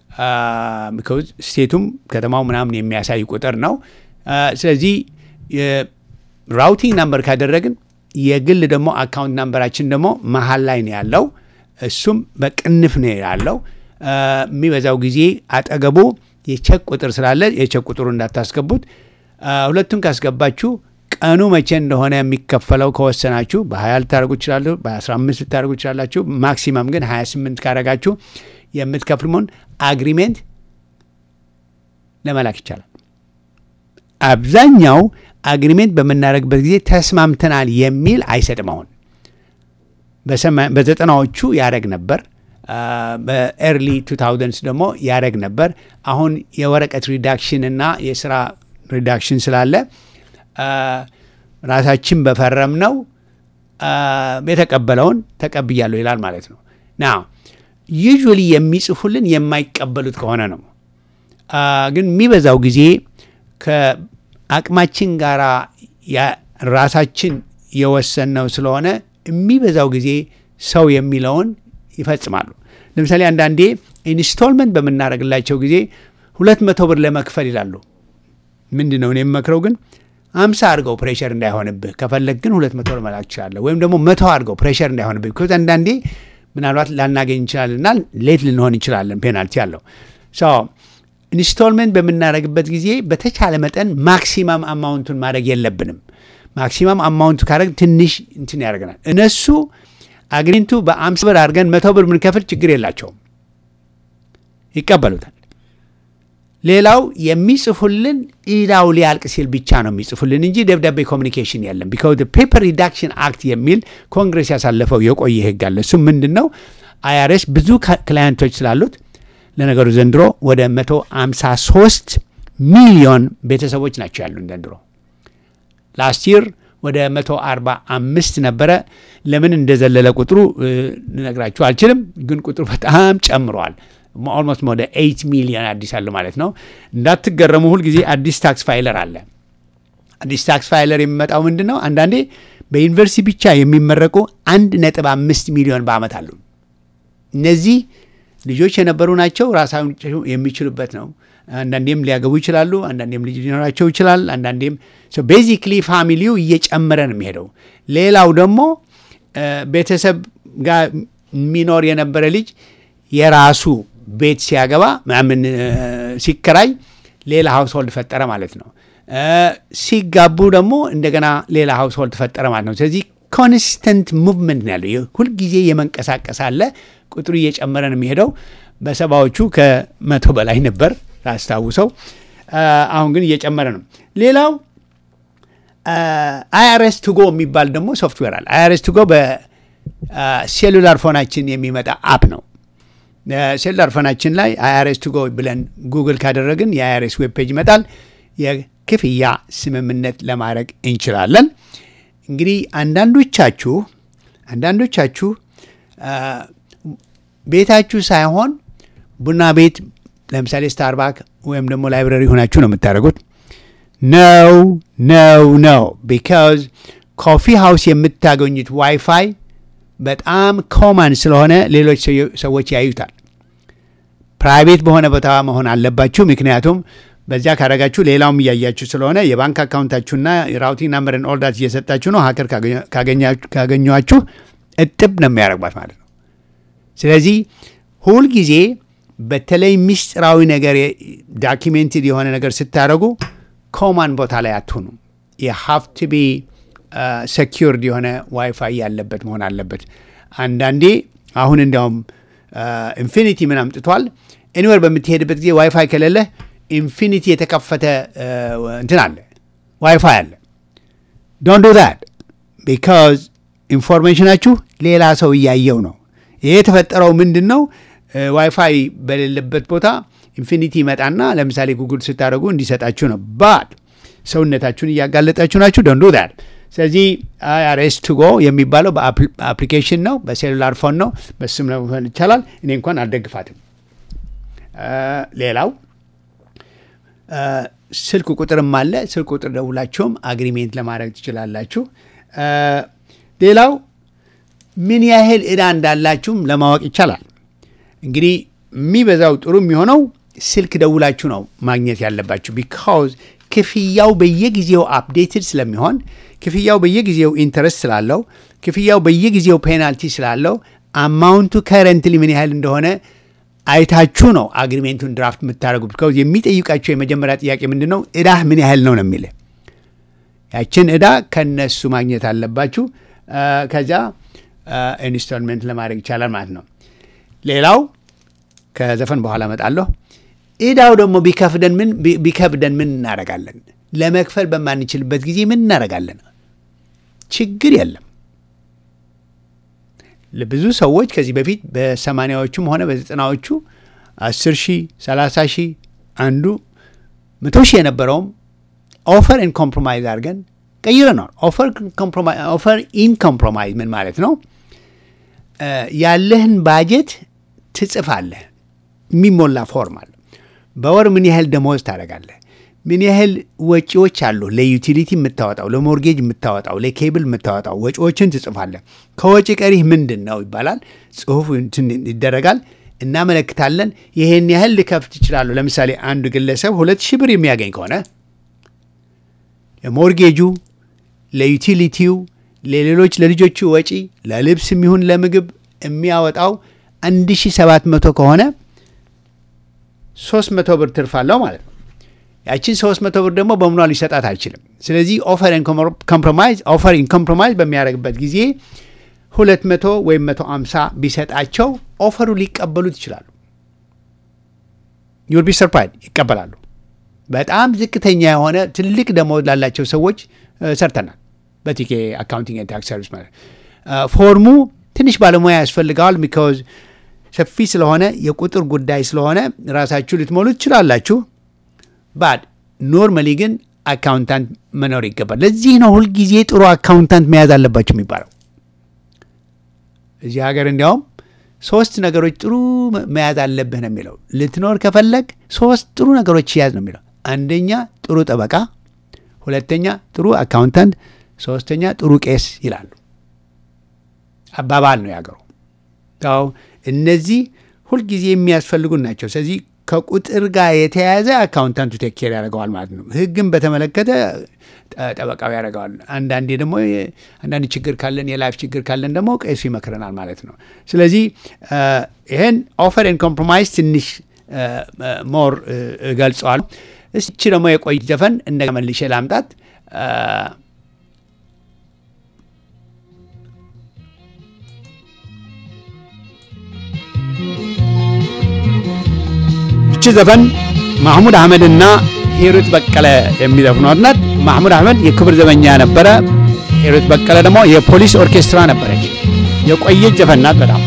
ስቴቱም ከተማው ምናምን የሚያሳይ ቁጥር ነው። ስለዚህ ራውቲንግ ናምበር ካደረግን የግል ደግሞ አካውንት ናምበራችን ደግሞ መሀል ላይ ነው ያለው። እሱም በቅንፍ ነው ያለው። የሚበዛው ጊዜ አጠገቡ የቼክ ቁጥር ስላለ የቼክ ቁጥሩ እንዳታስገቡት። ሁለቱን ካስገባችሁ ቀኑ መቼ እንደሆነ የሚከፈለው ከወሰናችሁ በ20 ልታደርጉ ይችላሉ፣ በ15 ልታደርጉ ይችላላችሁ። ማክሲመም ግን 28 ካደረጋችሁ የምትከፍል አግሪሜንት ለመላክ ይቻላል። አብዛኛው አግሪሜንት በምናደርግበት ጊዜ ተስማምተናል የሚል አይሰጥም። አሁን በዘጠናዎቹ ያደረግ ነበር። በኤርሊ ቱ ታውዘንድስ ደግሞ ያደረግ ነበር። አሁን የወረቀት ሪዳክሽን እና የስራ ሪዳክሽን ስላለ ራሳችን በፈረም ነው የተቀበለውን ተቀብያለሁ ይላል ማለት ነው። ና ዩዥዋሊ የሚጽፉልን የማይቀበሉት ከሆነ ነው። ግን የሚበዛው ጊዜ ከአቅማችን ጋር ራሳችን የወሰንነው ስለሆነ የሚበዛው ጊዜ ሰው የሚለውን ይፈጽማሉ። ለምሳሌ አንዳንዴ ኢንስቶልመንት በምናደርግላቸው ጊዜ ሁለት መቶ ብር ለመክፈል ይላሉ። ምንድን ነው እኔ የምመክረው ግን አምሳ አድርገው ፕሬሸር እንዳይሆንብህ ከፈለግ ግን ሁለት መቶ ብር መላክ ትችላለህ። ወይም ደግሞ መቶ አድርገው ፕሬሸር እንዳይሆንብህ ቢኮዝ አንዳንዴ ምናልባት ላናገኝ እንችላለንና ሌት ልንሆን እንችላለን። ፔናልቲ አለው። ኢንስቶልመንት በምናደርግበት ጊዜ በተቻለ መጠን ማክሲማም አማውንቱን ማድረግ የለብንም። ማክሲማም አማውንቱ ካደረግ ትንሽ እንትን ያደርገናል። እነሱ አግሪንቱ በአምሳ ብር አድርገን መቶ ብር ምንከፍል ችግር የላቸውም፣ ይቀበሉታል። ሌላው የሚጽፉልን ኢዳው ሊያልቅ ሲል ብቻ ነው የሚጽፉልን እንጂ ደብዳቤ ኮሚኒኬሽን የለም። ቢካዝ ፔፐር ሪዳክሽን አክት የሚል ኮንግሬስ ያሳለፈው የቆየ ህግ አለ። እሱም ምንድን ነው? አይአርኤስ ብዙ ክላየንቶች ስላሉት ለነገሩ ዘንድሮ ወደ 153 ሚሊዮን ቤተሰቦች ናቸው ያሉን ዘንድሮ። ላስት ይር ወደ 145 ነበረ። ለምን እንደዘለለ ቁጥሩ ልነግራችሁ አልችልም፣ ግን ቁጥሩ በጣም ጨምረዋል። ኦልሞስት ወደ 8 ሚሊዮን አዲስ አለ ማለት ነው። እንዳትገረሙ፣ ሁልጊዜ አዲስ ታክስ ፋይለር አለ። አዲስ ታክስ ፋይለር የሚመጣው ምንድን ነው? አንዳንዴ በዩኒቨርሲቲ ብቻ የሚመረቁ አንድ ነጥብ አምስት ሚሊዮን በአመት አሉ። እነዚህ ልጆች የነበሩ ናቸው። ራሳቸው የሚችሉበት ነው። አንዳንዴም ሊያገቡ ይችላሉ። አንዳንዴም ልጅ ሊኖራቸው ይችላል። አንዳንዴም ቤዚክሊ ፋሚሊው እየጨመረ ነው የሚሄደው። ሌላው ደግሞ ቤተሰብ ጋር የሚኖር የነበረ ልጅ የራሱ ቤት ሲያገባ ምን ሲከራይ ሌላ ሀውስሆልድ ፈጠረ ማለት ነው። ሲጋቡ ደግሞ እንደገና ሌላ ሀውስሆልድ ፈጠረ ማለት ነው። ስለዚህ ኮንስተንት ሙቭመንት ነው ያለው። ሁልጊዜ የመንቀሳቀስ አለ። ቁጥሩ እየጨመረ ነው የሚሄደው። በሰባዎቹ ከመቶ በላይ ነበር ላስታውሰው። አሁን ግን እየጨመረ ነው። ሌላው አይአርኤስ ቱጎ የሚባል ደግሞ ሶፍትዌር አለ። አይአርኤስ ቱጎ በሴሉላር ፎናችን የሚመጣ አፕ ነው። ሴሉላር ፎናችን ላይ አይአርኤስ ቱጎ ብለን ጉግል ካደረግን የአይአርኤስ ዌብ ፔጅ ይመጣል። የክፍያ ስምምነት ለማድረግ እንችላለን። እንግዲህ አንዳንዶቻችሁ አንዳንዶቻችሁ ቤታችሁ ሳይሆን ቡና ቤት ለምሳሌ ስታርባክ ወይም ደግሞ ላይብረሪ ሆናችሁ ነው የምታደርጉት። ነው ነው ነው ቢካዝ ኮፊ ሃውስ የምታገኙት ዋይፋይ በጣም ኮማን ስለሆነ ሌሎች ሰዎች ያዩታል። ፕራይቬት በሆነ ቦታ መሆን አለባችሁ። ምክንያቱም በዚያ ካረጋችሁ ሌላውም እያያችሁ ስለሆነ የባንክ አካውንታችሁና የራውቲንግ ናምበርን ኦልዳት እየሰጣችሁ ነው። ሀከር ካገኟችሁ እጥብ ነው የሚያደርጓት ማለት ነው። ስለዚህ ሁልጊዜ በተለይ ምስጢራዊ ነገር ዳኪሜንትድ የሆነ ነገር ስታደርጉ ኮማን ቦታ ላይ አትሆኑ። የሀፍ ቱ ቢ ሰኪርድ የሆነ ዋይፋይ ያለበት መሆን አለበት። አንዳንዴ አሁን እንዲያውም ኢንፊኒቲ ምን አምጥቷል። ኤኒዌር በምትሄድበት ጊዜ ዋይፋይ ከሌለ ኢንፊኒቲ የተከፈተ እንትን አለ ዋይፋይ አለ። ዶንት ዱ ዛት ቢካዝ ኢንፎርሜሽናችሁ ሌላ ሰው እያየው ነው። ይሄ የተፈጠረው ምንድን ነው? ዋይፋይ በሌለበት ቦታ ኢንፊኒቲ ይመጣና ለምሳሌ ጉግል ስታደርጉ እንዲሰጣችሁ ነው። ባት ሰውነታችሁን እያጋለጣችሁ ናችሁ። ዶንት ዱ ዛት። ስለዚህ አይአርኤስ ቱጎ የሚባለው በአፕሊኬሽን ነው፣ በሴሉላር ፎን ነው። በስም ለመሆን ይቻላል። እኔ እንኳን አልደግፋትም። ሌላው ስልክ ቁጥርም አለ። ስልክ ቁጥር ደውላችሁም አግሪሜንት ለማድረግ ትችላላችሁ። ሌላው ምን ያህል ዕዳ እንዳላችሁም ለማወቅ ይቻላል። እንግዲህ የሚበዛው ጥሩ የሚሆነው ስልክ ደውላችሁ ነው ማግኘት ያለባችሁ። ቢካውዝ ክፍያው በየጊዜው አፕዴትድ ስለሚሆን፣ ክፍያው በየጊዜው ኢንተረስት ስላለው፣ ክፍያው በየጊዜው ፔናልቲ ስላለው አማውንቱ ከረንትሊ ምን ያህል እንደሆነ አይታችሁ ነው አግሪሜንቱን ድራፍት የምታደርጉ። ቢካውዝ የሚጠይቃቸው የመጀመሪያ ጥያቄ ምንድን ነው? ዕዳህ ምን ያህል ነው ነው የሚል ያችን ዕዳ ከነሱ ማግኘት አለባችሁ። ከዚያ ኢንስቶልመንት ለማድረግ ይቻላል ማለት ነው። ሌላው ከዘፈን በኋላ እመጣለሁ። ዕዳው ደግሞ ቢከፍደን ምን ቢከብደን ምን እናደርጋለን? ለመክፈል በማንችልበት ጊዜ ምን እናደርጋለን? ችግር የለም። ለብዙ ሰዎች ከዚህ በፊት በሰማንያዎቹም ሆነ በዘጠናዎቹ አስር ሺህ ሰላሳ ሺህ አንዱ መቶ ሺህ የነበረውም ኦፈር ኢን ኮምፕሮማይዝ አድርገን ቀይረነዋል። ኦፈር ኢን ኮምፕሮማይዝ ምን ማለት ነው? ያለህን ባጀት ትጽፋለህ። የሚሞላ ፎርም አለ። በወር ምን ያህል ደመወዝ ታደርጋለህ? ምን ያህል ወጪዎች አሉ? ለዩቲሊቲ የምታወጣው፣ ለሞርጌጅ የምታወጣው፣ ለኬብል የምታወጣው ወጪዎችን ትጽፋለህ። ከወጪ ቀሪህ ምንድን ነው ይባላል። ጽሁፍ ይደረጋል። እናመለክታለን። ይሄን ያህል ልከፍት ይችላለሁ። ለምሳሌ አንዱ ግለሰብ ሁለት ሺህ ብር የሚያገኝ ከሆነ ለሞርጌጁ፣ ለዩቲሊቲው፣ ለሌሎች ለልጆቹ ወጪ ለልብስ የሚሆን ለምግብ የሚያወጣው 1700 ከሆነ 300 ብር ትርፋለሁ ማለት ነው። ያችን 300 ብር ደግሞ በምኗ ሊሰጣት አይችልም። ስለዚህ ኦፈር ኮምፕሮማይዝ ኦፈር ኢን ኮምፕሮማይዝ በሚያደርግበት ጊዜ 200 ወይም 150 ቢሰጣቸው ኦፈሩ ሊቀበሉት ይችላሉ። ዩል ቢ ሰርፕራይዝ ይቀበላሉ። በጣም ዝቅተኛ የሆነ ትልቅ ደመወዝ ላላቸው ሰዎች ሰርተናል። በቲኬ አካውንቲንግ ታክስ ሰርቪስ ማለት ፎርሙ ትንሽ ባለሙያ ያስፈልገዋል። ቢካዝ ሰፊ ስለሆነ የቁጥር ጉዳይ ስለሆነ ራሳችሁ ልትሞሉ ትችላላችሁ። ባድ ኖርማሊ ግን አካውንታንት መኖር ይገባል። ለዚህ ነው ሁልጊዜ ጥሩ አካውንታንት መያዝ አለባችሁ የሚባለው። እዚህ ሀገር እንዲያውም ሶስት ነገሮች ጥሩ መያዝ አለብህ ነው የሚለው። ልትኖር ከፈለግ ሶስት ጥሩ ነገሮች ያዝ ነው የሚለው። አንደኛ ጥሩ ጠበቃ፣ ሁለተኛ ጥሩ አካውንታንት፣ ሶስተኛ ጥሩ ቄስ ይላሉ። አባባል ነው ያገሩ። እነዚህ ሁልጊዜ የሚያስፈልጉን ናቸው። ስለዚህ ከቁጥር ጋር የተያያዘ አካውንታንቱ ቴክ ኬር ያደርገዋል ማለት ነው። ሕግን በተመለከተ ጠበቃው ያደርገዋል። አንዳንዴ ደግሞ አንዳንድ ችግር ካለን የላይፍ ችግር ካለን ደግሞ ቄሱ ይመክረናል ማለት ነው። ስለዚህ ይህን ኦፈር ኤንድ ኮምፕሮማይዝ ትንሽ ሞር ገልጸዋል። እስቺ ደግሞ የቆይ ዘፈን እንደ መልሼ ላምጣት። እቺ ዘፈን ማህሙድ አህመድና ሂሩት በቀለ የሚዘፍኗት ናት። ማህሙድ አህመድ የክብር ዘበኛ ነበረ። ሂሩት በቀለ ደግሞ የፖሊስ ኦርኬስትራ ነበረች። የቆየች ዘፈን ናት በጣም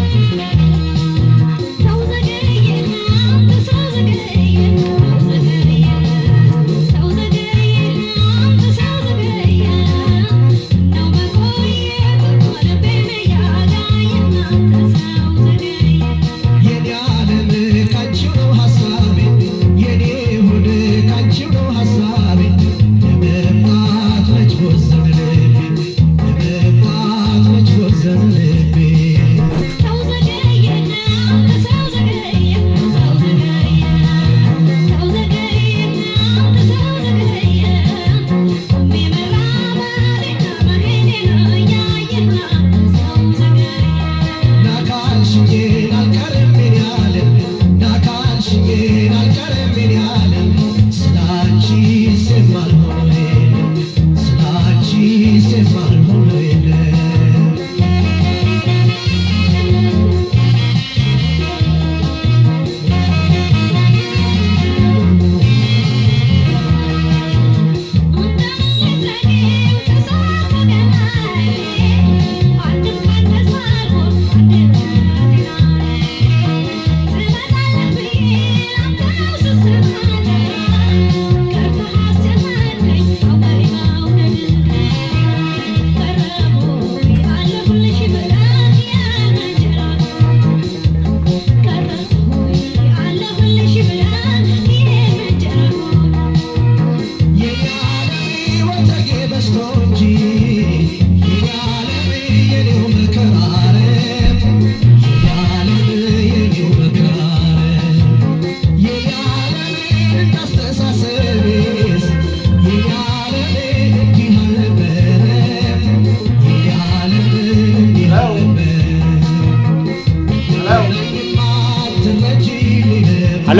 ሄሎ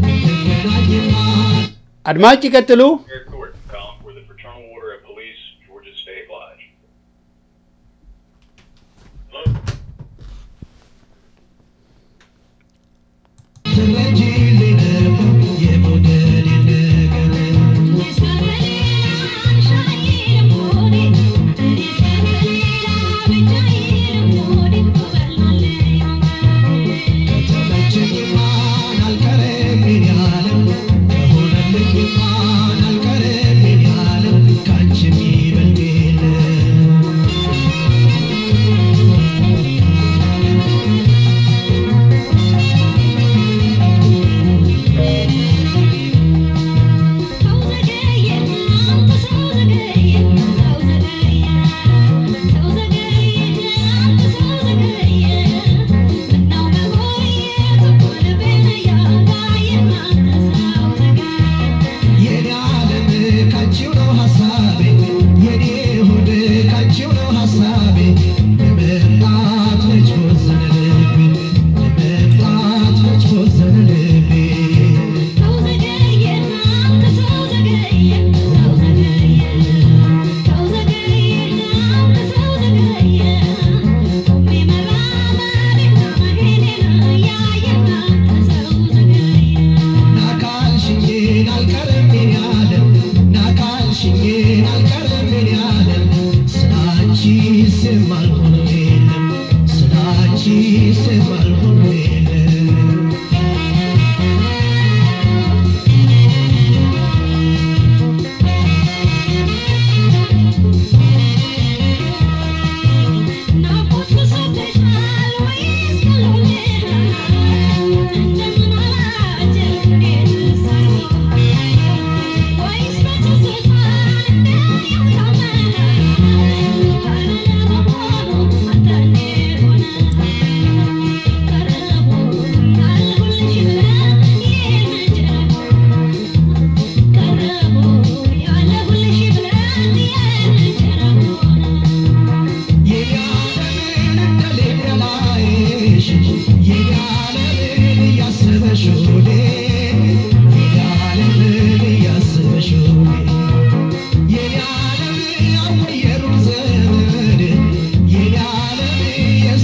አድማጭ ይቀጥሉ።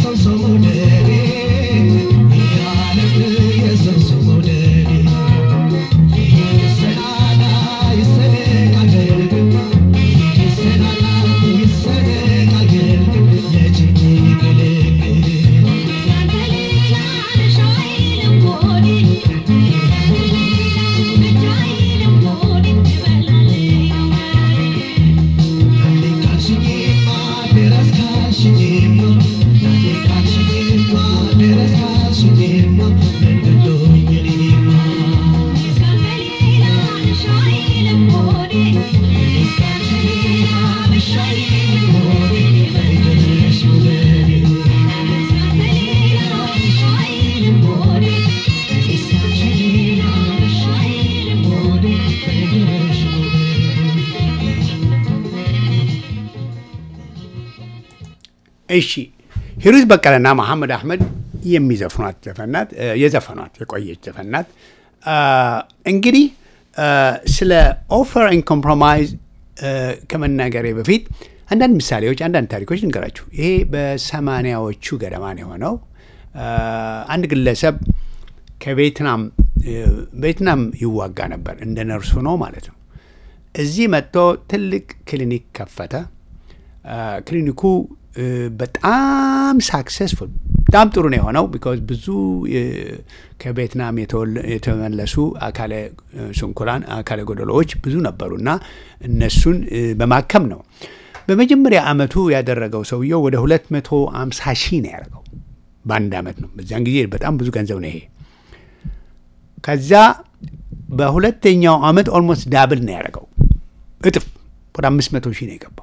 እሺ ሂሩት በቀለና መሐመድ አህመድ የሚዘፍኗት ዘፈናት የዘፈኗት የቆየች ዘፈናት እንግዲህ ስለ ኦፈር ኤንድ ኮምፕሮማይዝ ከመናገሬ በፊት አንዳንድ ምሳሌዎች፣ አንዳንድ ታሪኮች ልንገራችሁ። ይሄ በሰማንያዎቹ ገደማ ነው የሆነው። አንድ ግለሰብ ከቬትናም ቬትናም ይዋጋ ነበር እንደ ነርሱ ነው ማለት ነው። እዚህ መጥቶ ትልቅ ክሊኒክ ከፈተ። ክሊኒኩ በጣም ሳክሰስፉል በጣም ጥሩ ነው የሆነው። ቢካዝ ብዙ ከቬትናም የተመለሱ አካለ ስንኩላን አካለ ጎደሎዎች ብዙ ነበሩና እነሱን በማከም ነው። በመጀመሪያ አመቱ ያደረገው ሰውየው ወደ 250 ሺህ ነው ያደረገው በአንድ አመት ነው። በዚያን ጊዜ በጣም ብዙ ገንዘብ ነው ይሄ። ከዛ በሁለተኛው አመት ኦልሞስት ዳብል ነው ያደረገው፣ እጥፍ ወደ 500 ሺህ ነው የገባው።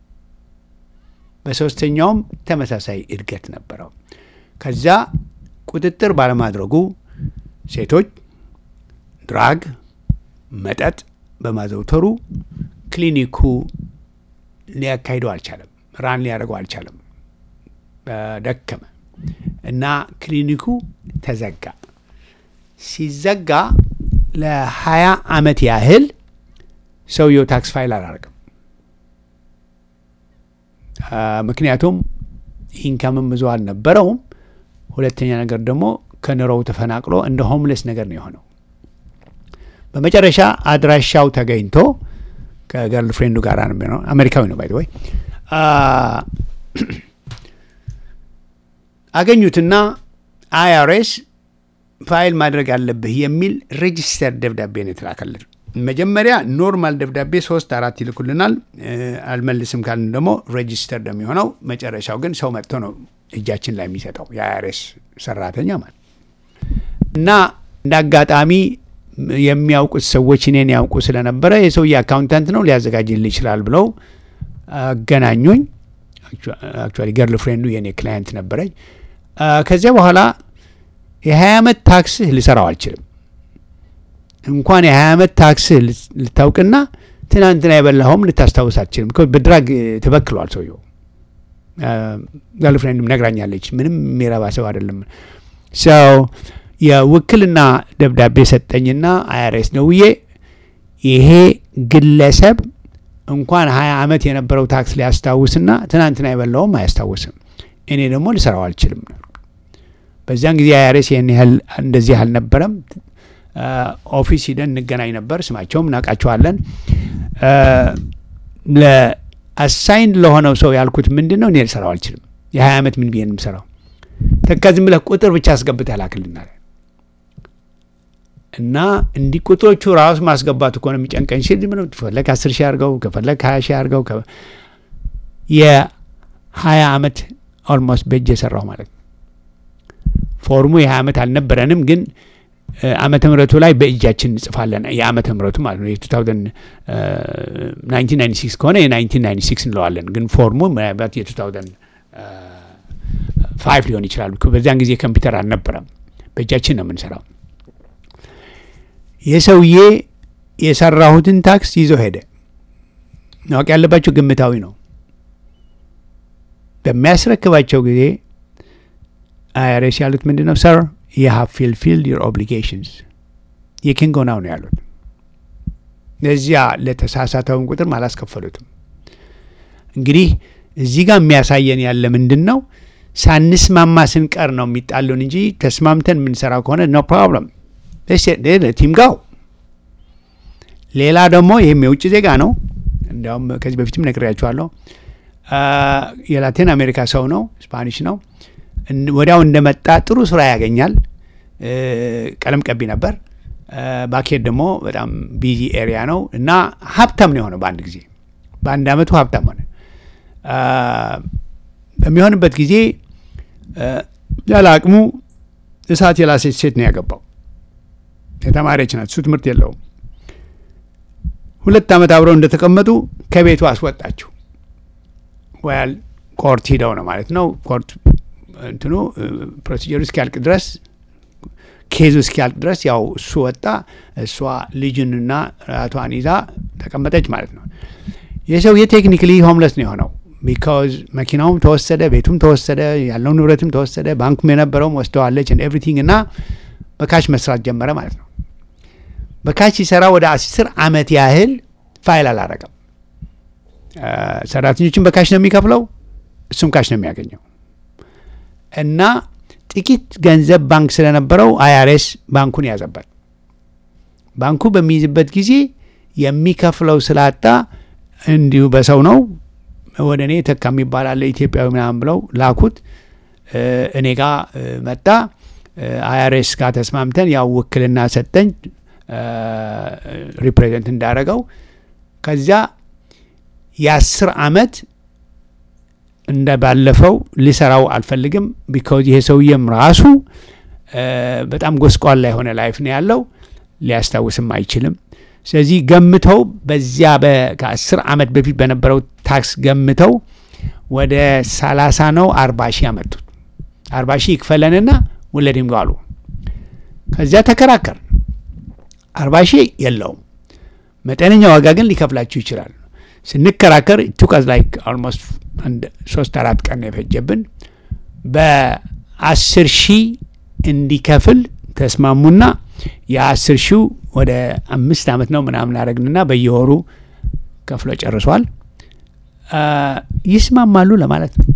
በሶስተኛውም ተመሳሳይ እድገት ነበረው። ከዛ ቁጥጥር ባለማድረጉ ሴቶች ድራግ፣ መጠጥ በማዘውተሩ ክሊኒኩ ሊያካሂደው አልቻለም። ራን ሊያደርገው አልቻለም። ደከመ እና ክሊኒኩ ተዘጋ። ሲዘጋ ለሀያ አመት ያህል ሰውየው ታክስ ፋይል አላደረገም። ምክንያቱም ኢንካምም ብዙ አልነበረውም። ሁለተኛ ነገር ደግሞ ከኑሮው ተፈናቅሎ እንደ ሆምለስ ነገር ነው የሆነው። በመጨረሻ አድራሻው ተገኝቶ ከገርል ፍሬንዱ ጋር ነው የሚሆነው። አሜሪካዊ ነው ባይ ወይ አገኙትና አይአርኤስ ፋይል ማድረግ አለብህ የሚል ሬጂስተር ደብዳቤ ነው የተላከልን። መጀመሪያ ኖርማል ደብዳቤ ሶስት አራት ይልኩልናል። አልመልስም ካልን ደግሞ ሬጂስተር የሚሆነው መጨረሻው ግን ሰው መጥቶ ነው እጃችን ላይ የሚሰጠው የአይአርኤስ ሰራተኛ ማለት እና እንደ አጋጣሚ የሚያውቁት ሰዎች እኔን ያውቁ ስለነበረ የሰውዬ አካውንታንት ነው ሊያዘጋጅልህ ይችላል ብለው አገናኙኝ። አክቹዋሊ ገርል ፍሬንዱ የኔ ክላየንት ነበረች። ከዚያ በኋላ የሀያ ዓመት ታክስህ ልሰራው አልችልም እንኳን የሀያ ዓመት ታክስህ ልታውቅና ትናንትና የበላኸውም ልታስታውስ አትችልም። በድራግ ተበክሏል ሰውየው። ገርል ፍሬንድም ነግራኛለች። ምንም የሚረባ ሰው አይደለም። ሰው የውክልና ደብዳቤ ሰጠኝና አይአርኤስ ደውዬ ይሄ ግለሰብ እንኳን ሀያ ዓመት የነበረው ታክስ ሊያስታውስና ትናንትና የበላውም አያስታውስም። እኔ ደግሞ ልሰራው አልችልም። በዚያን ጊዜ አይአርኤስ ይህን ያህል እንደዚህ አልነበረም። ኦፊስ ሂደን እንገናኝ ነበር። ስማቸውም እናውቃቸዋለን። ለአሳይን ለሆነው ሰው ያልኩት ምንድን ነው እኔ ልሰራው አልችልም። የሀያ ዓመት ምን ብዬ የምሰራው ተካ ዝም ብለህ ቁጥር ብቻ አስገብተህ ላክልናል እና እንዲህ ቁጥሮቹ ራሱ ማስገባት እኮ ነው የሚጨንቀኝ ሲል ዝም ብለው ከፈለግ አስር ሺህ አድርገው ከፈለግ ሀያ ሺህ አድርገው የሀያ ዓመት ኦልሞስት በእጅ የሰራው ማለት ነው። ፎርሙ የሀያ ዓመት አልነበረንም ግን ዓመተ ምሕረቱ ላይ በእጃችን እንጽፋለን። የዓመተ ምሕረቱ ማለት ነው የ1996 ከሆነ የ1996 እንለዋለን። ግን ፎርሙ ምናልባት የ2005 ሊሆን ይችላል። በዚያን ጊዜ ኮምፒውተር አልነበረም። በእጃችን ነው የምንሰራው። የሰውዬ የሰራሁትን ታክስ ይዞ ሄደ። ማወቅ ያለባቸው ግምታዊ ነው። በሚያስረክባቸው ጊዜ አይአርኤስ ያሉት ምንድን ነው ሰር you have fulfilled your obligations you can go now ነው ያሉት። ለዚያ ለተሳሳተውን ቁጥርም አላስከፈሉትም። እንግዲህ እዚህ ጋር የሚያሳየን ያለ ምንድን ነው ሳንስማማ ስንቀር ነው የሚጣሉን እንጂ ተስማምተን የምንሰራው ከሆነ ኖ ፕሮብለም ቲም ጋው። ሌላ ደግሞ ይህም የውጭ ዜጋ ነው። እንዲያውም ከዚህ በፊትም ነግሬያችኋለሁ። የላቲን አሜሪካ ሰው ነው፣ ስፓኒሽ ነው። ወዲያው እንደመጣ ጥሩ ስራ ያገኛል። ቀለም ቀቢ ነበር። ባኬት ደግሞ በጣም ቢዚ ኤሪያ ነው እና ሀብታም ነው የሆነው በአንድ ጊዜ በአንድ አመቱ ሀብታም ሆነ። በሚሆንበት ጊዜ ያለ አቅሙ እሳት የላሰች ሴት ነው ያገባው። የተማሪች ናት፣ እሱ ትምህርት የለውም። ሁለት ዓመት አብረው እንደተቀመጡ ከቤቱ አስወጣችው። ወያል ኮርት ሂደው ነው ማለት ነው። ኮርት እንትኑ ፕሮሲጀሩ እስኪያልቅ ድረስ ኬዙ እስኪያልቅ ድረስ ያው እሱ ወጣ፣ እሷ ልጅንና ራቷን ይዛ ተቀመጠች ማለት ነው። የሰውዬ ቴክኒክሊ ሆምለስ ነው የሆነው። ቢካዝ መኪናውም ተወሰደ፣ ቤቱም ተወሰደ፣ ያለው ንብረትም ተወሰደ፣ ባንኩም የነበረውም ወስደዋለች ኤቭሪቲንግ እና በካሽ መስራት ጀመረ ማለት ነው። በካሽ ሲሰራ ወደ አስር አመት ያህል ፋይል አላረገም። ሰራተኞችን በካሽ ነው የሚከፍለው፣ እሱም ካሽ ነው የሚያገኘው እና ጥቂት ገንዘብ ባንክ ስለነበረው አይአርኤስ ባንኩን ያዘበት። ባንኩ በሚይዝበት ጊዜ የሚከፍለው ስላጣ እንዲሁ በሰው ነው ወደ እኔ ተካ የሚባል አለ ኢትዮጵያዊ ምናምን ብለው ላኩት። እኔ ጋ መጣ። አይአርኤስ ጋር ተስማምተን ያው ውክልና ሰጠኝ ሪፕሬዘንት እንዳረገው። ከዚያ የአስር አመት እንደ ባለፈው ሊሰራው አልፈልግም። ቢካዝ ይሄ ሰውዬም ራሱ በጣም ጎስቋላ የሆነ ላይፍ ነው ያለው፣ ሊያስታውስም አይችልም። ስለዚህ ገምተው በዚያ ከአስር አመት በፊት በነበረው ታክስ ገምተው ወደ ሰላሳ ነው አርባ ሺህ አመጡት። አርባ ሺህ ይክፈለንና ውለድም አሉ። ከዚያ ተከራከር አርባ ሺህ የለውም መጠነኛ ዋጋ ግን ሊከፍላችሁ ይችላል። ስንከራከር ቱቀዝ ላይክ ኦልሞስት አንድ ሶስት አራት ቀን የፈጀብን በአስር ሺህ እንዲከፍል ተስማሙና የአስር ሺው ወደ አምስት አመት ነው ምናምን አረግንና በየወሩ ከፍሎ ጨርሷል። ይስማማሉ ለማለት ነው።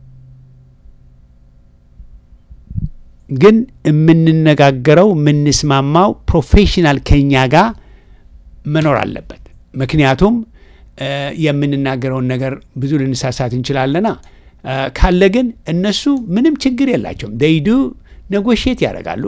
ግን የምንነጋገረው የምንስማማው ፕሮፌሽናል ከኛ ጋር መኖር አለበት። ምክንያቱም የምንናገረውን ነገር ብዙ ልንሳሳት እንችላለና ካለ ግን እነሱ ምንም ችግር የላቸውም። ደይዱ ነጎሼት ያደርጋሉ፣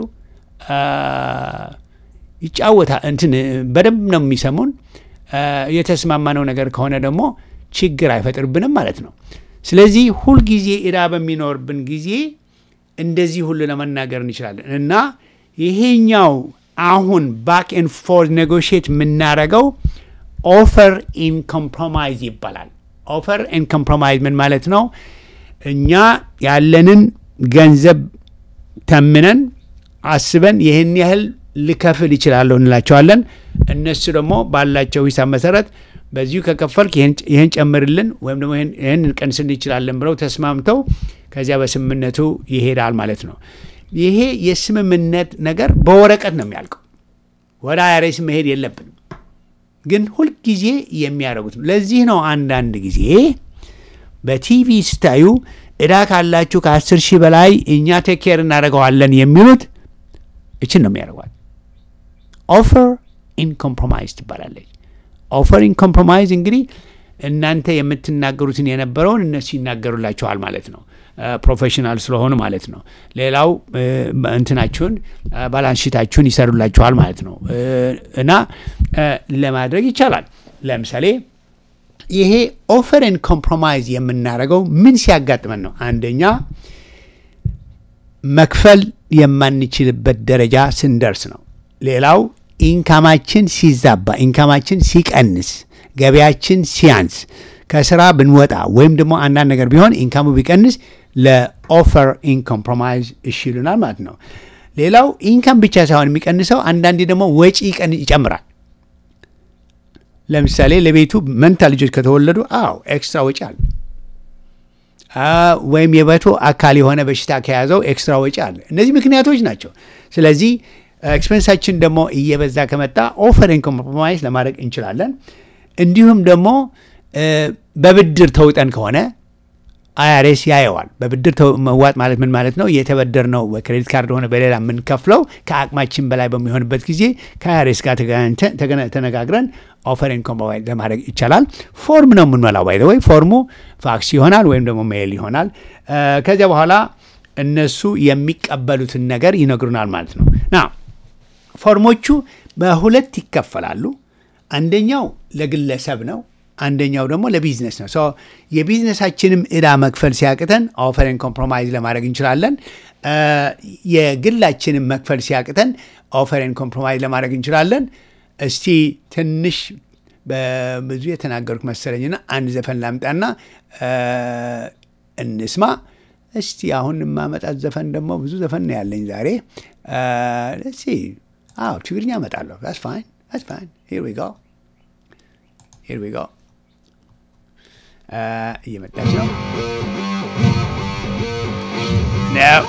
ይጫወታ እንትን በደንብ ነው የሚሰሙን። የተስማማነው ነገር ከሆነ ደግሞ ችግር አይፈጥርብንም ማለት ነው። ስለዚህ ሁልጊዜ እዳ በሚኖርብን ጊዜ እንደዚህ ሁሉ ለመናገር እንችላለን እና ይሄኛው አሁን ባክ ኤንድ ፎርት ኔጎሽት የምናደርገው ኦፈር ኢን ኮምፕሮማይዝ ይባላል። ኦፈር ኢን ኮምፕሮማይዝ ምን ማለት ነው? እኛ ያለንን ገንዘብ ተምነን አስበን ይህን ያህል ልከፍል ይችላለሁ እንላቸዋለን። እነሱ ደግሞ ባላቸው ሂሳብ መሰረት በዚሁ ከከፈልክ ይህን ጨምርልን ወይም ደግሞ ይህን እንቀንስል እንችላለን ብለው ተስማምተው ከዚያ በስምምነቱ ይሄዳል ማለት ነው። ይሄ የስምምነት ነገር በወረቀት ነው የሚያልቀው። ወደ አይአርኤስ መሄድ የለብንም። ግን ሁልጊዜ የሚያደርጉት ነው። ለዚህ ነው አንዳንድ ጊዜ በቲቪ ስታዩ እዳ ካላችሁ ከአስር ሺህ በላይ እኛ ቴኬር እናደርገዋለን የሚሉት እችን ነው የሚያደርጓት። ኦፈር ኢን ኮምፕሮማይዝ ትባላለች። ኦፈር ኢን ኮምፕሮማይዝ እንግዲህ እናንተ የምትናገሩትን የነበረውን እነሱ ይናገሩላችኋል ማለት ነው። ፕሮፌሽናል ስለሆኑ ማለት ነው። ሌላው እንትናችሁን ባላንሽታችሁን ይሰሩላችኋል ማለት ነው እና ለማድረግ ይቻላል። ለምሳሌ ይሄ ኦፈርን ኮምፕሮማይዝ የምናደርገው ምን ሲያጋጥመን ነው? አንደኛ መክፈል የማንችልበት ደረጃ ስንደርስ ነው። ሌላው ኢንካማችን ሲዛባ፣ ኢንካማችን ሲቀንስ፣ ገበያችን ሲያንስ፣ ከስራ ብንወጣ ወይም ደግሞ አንዳንድ ነገር ቢሆን ኢንካሙ ቢቀንስ ለኦፈር ኢን ኮምፕሮማይዝ እሺ ይሉናል ማለት ነው። ሌላው ኢንካም ብቻ ሳይሆን የሚቀንሰው አንዳንዴ ደግሞ ወጪ ይጨምራል። ለምሳሌ ለቤቱ መንታ ልጆች ከተወለዱ አዎ ኤክስትራ ወጪ አለ። ወይም የቤቱ አካል የሆነ በሽታ ከያዘው ኤክስትራ ወጪ አለ። እነዚህ ምክንያቶች ናቸው። ስለዚህ ኤክስፔንሳችን ደግሞ እየበዛ ከመጣ ኦፈር ኢን ኮምፕሮማይዝ ለማድረግ እንችላለን። እንዲሁም ደግሞ በብድር ተውጠን ከሆነ አይአርኤስ ያየዋል። በብድር ተው- መዋጥ ማለት ምን ማለት ነው? የተበደርነው በክሬዲት ካርድ ሆነ በሌላ የምንከፍለው ከአቅማችን በላይ በሚሆንበት ጊዜ ከአይአርኤስ ጋር ተገናኝተን- ተገና- ተነጋግረን ኦፈርን ኮምባይን ለማድረግ ይቻላል። ፎርም ነው የምንሞላው። ባይ ወይ ፎርሙ ፋክስ ይሆናል ወይም ደግሞ ሜይል ይሆናል። እ፣ ከዚያ በኋላ እነሱ የሚቀበሉትን ነገር ይነግሩናል ማለት ነው ና ፎርሞቹ በሁለት ይከፈላሉ። አንደኛው ለግለሰብ ነው፣ አንደኛው ደግሞ ለቢዝነስ ነው። ሶ የቢዝነሳችንም እዳ መክፈል ሲያቅተን ኦፈርን ኮምፕሮማይዝ ለማድረግ እንችላለን። እ፣ የግላችንም መክፈል ሲያቅተን ኦፈርን ኮምፕሮማይዝ ለማድረግ እንችላለን። እስቲ ትንሽ በብዙ የተናገሩት መሰለኝና አንድ ዘፈን ላምጣና እ፣ እንስማ። እስቲ አሁን የማመጣት ዘፈን ደግሞ ብዙ ዘፈን ነው ያለኝ ዛሬ። እስቲ አዎ ትግርኛ እመጣለሁ። ስ ፋይን ስ ፋይን ሂር ዊ ጎ ሂር ዊ ጎ እየመጣች ነው ነው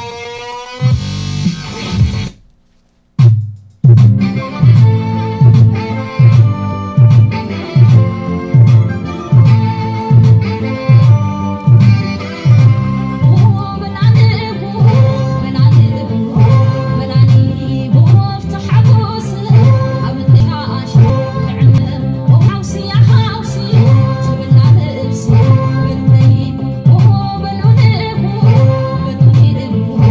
Oh,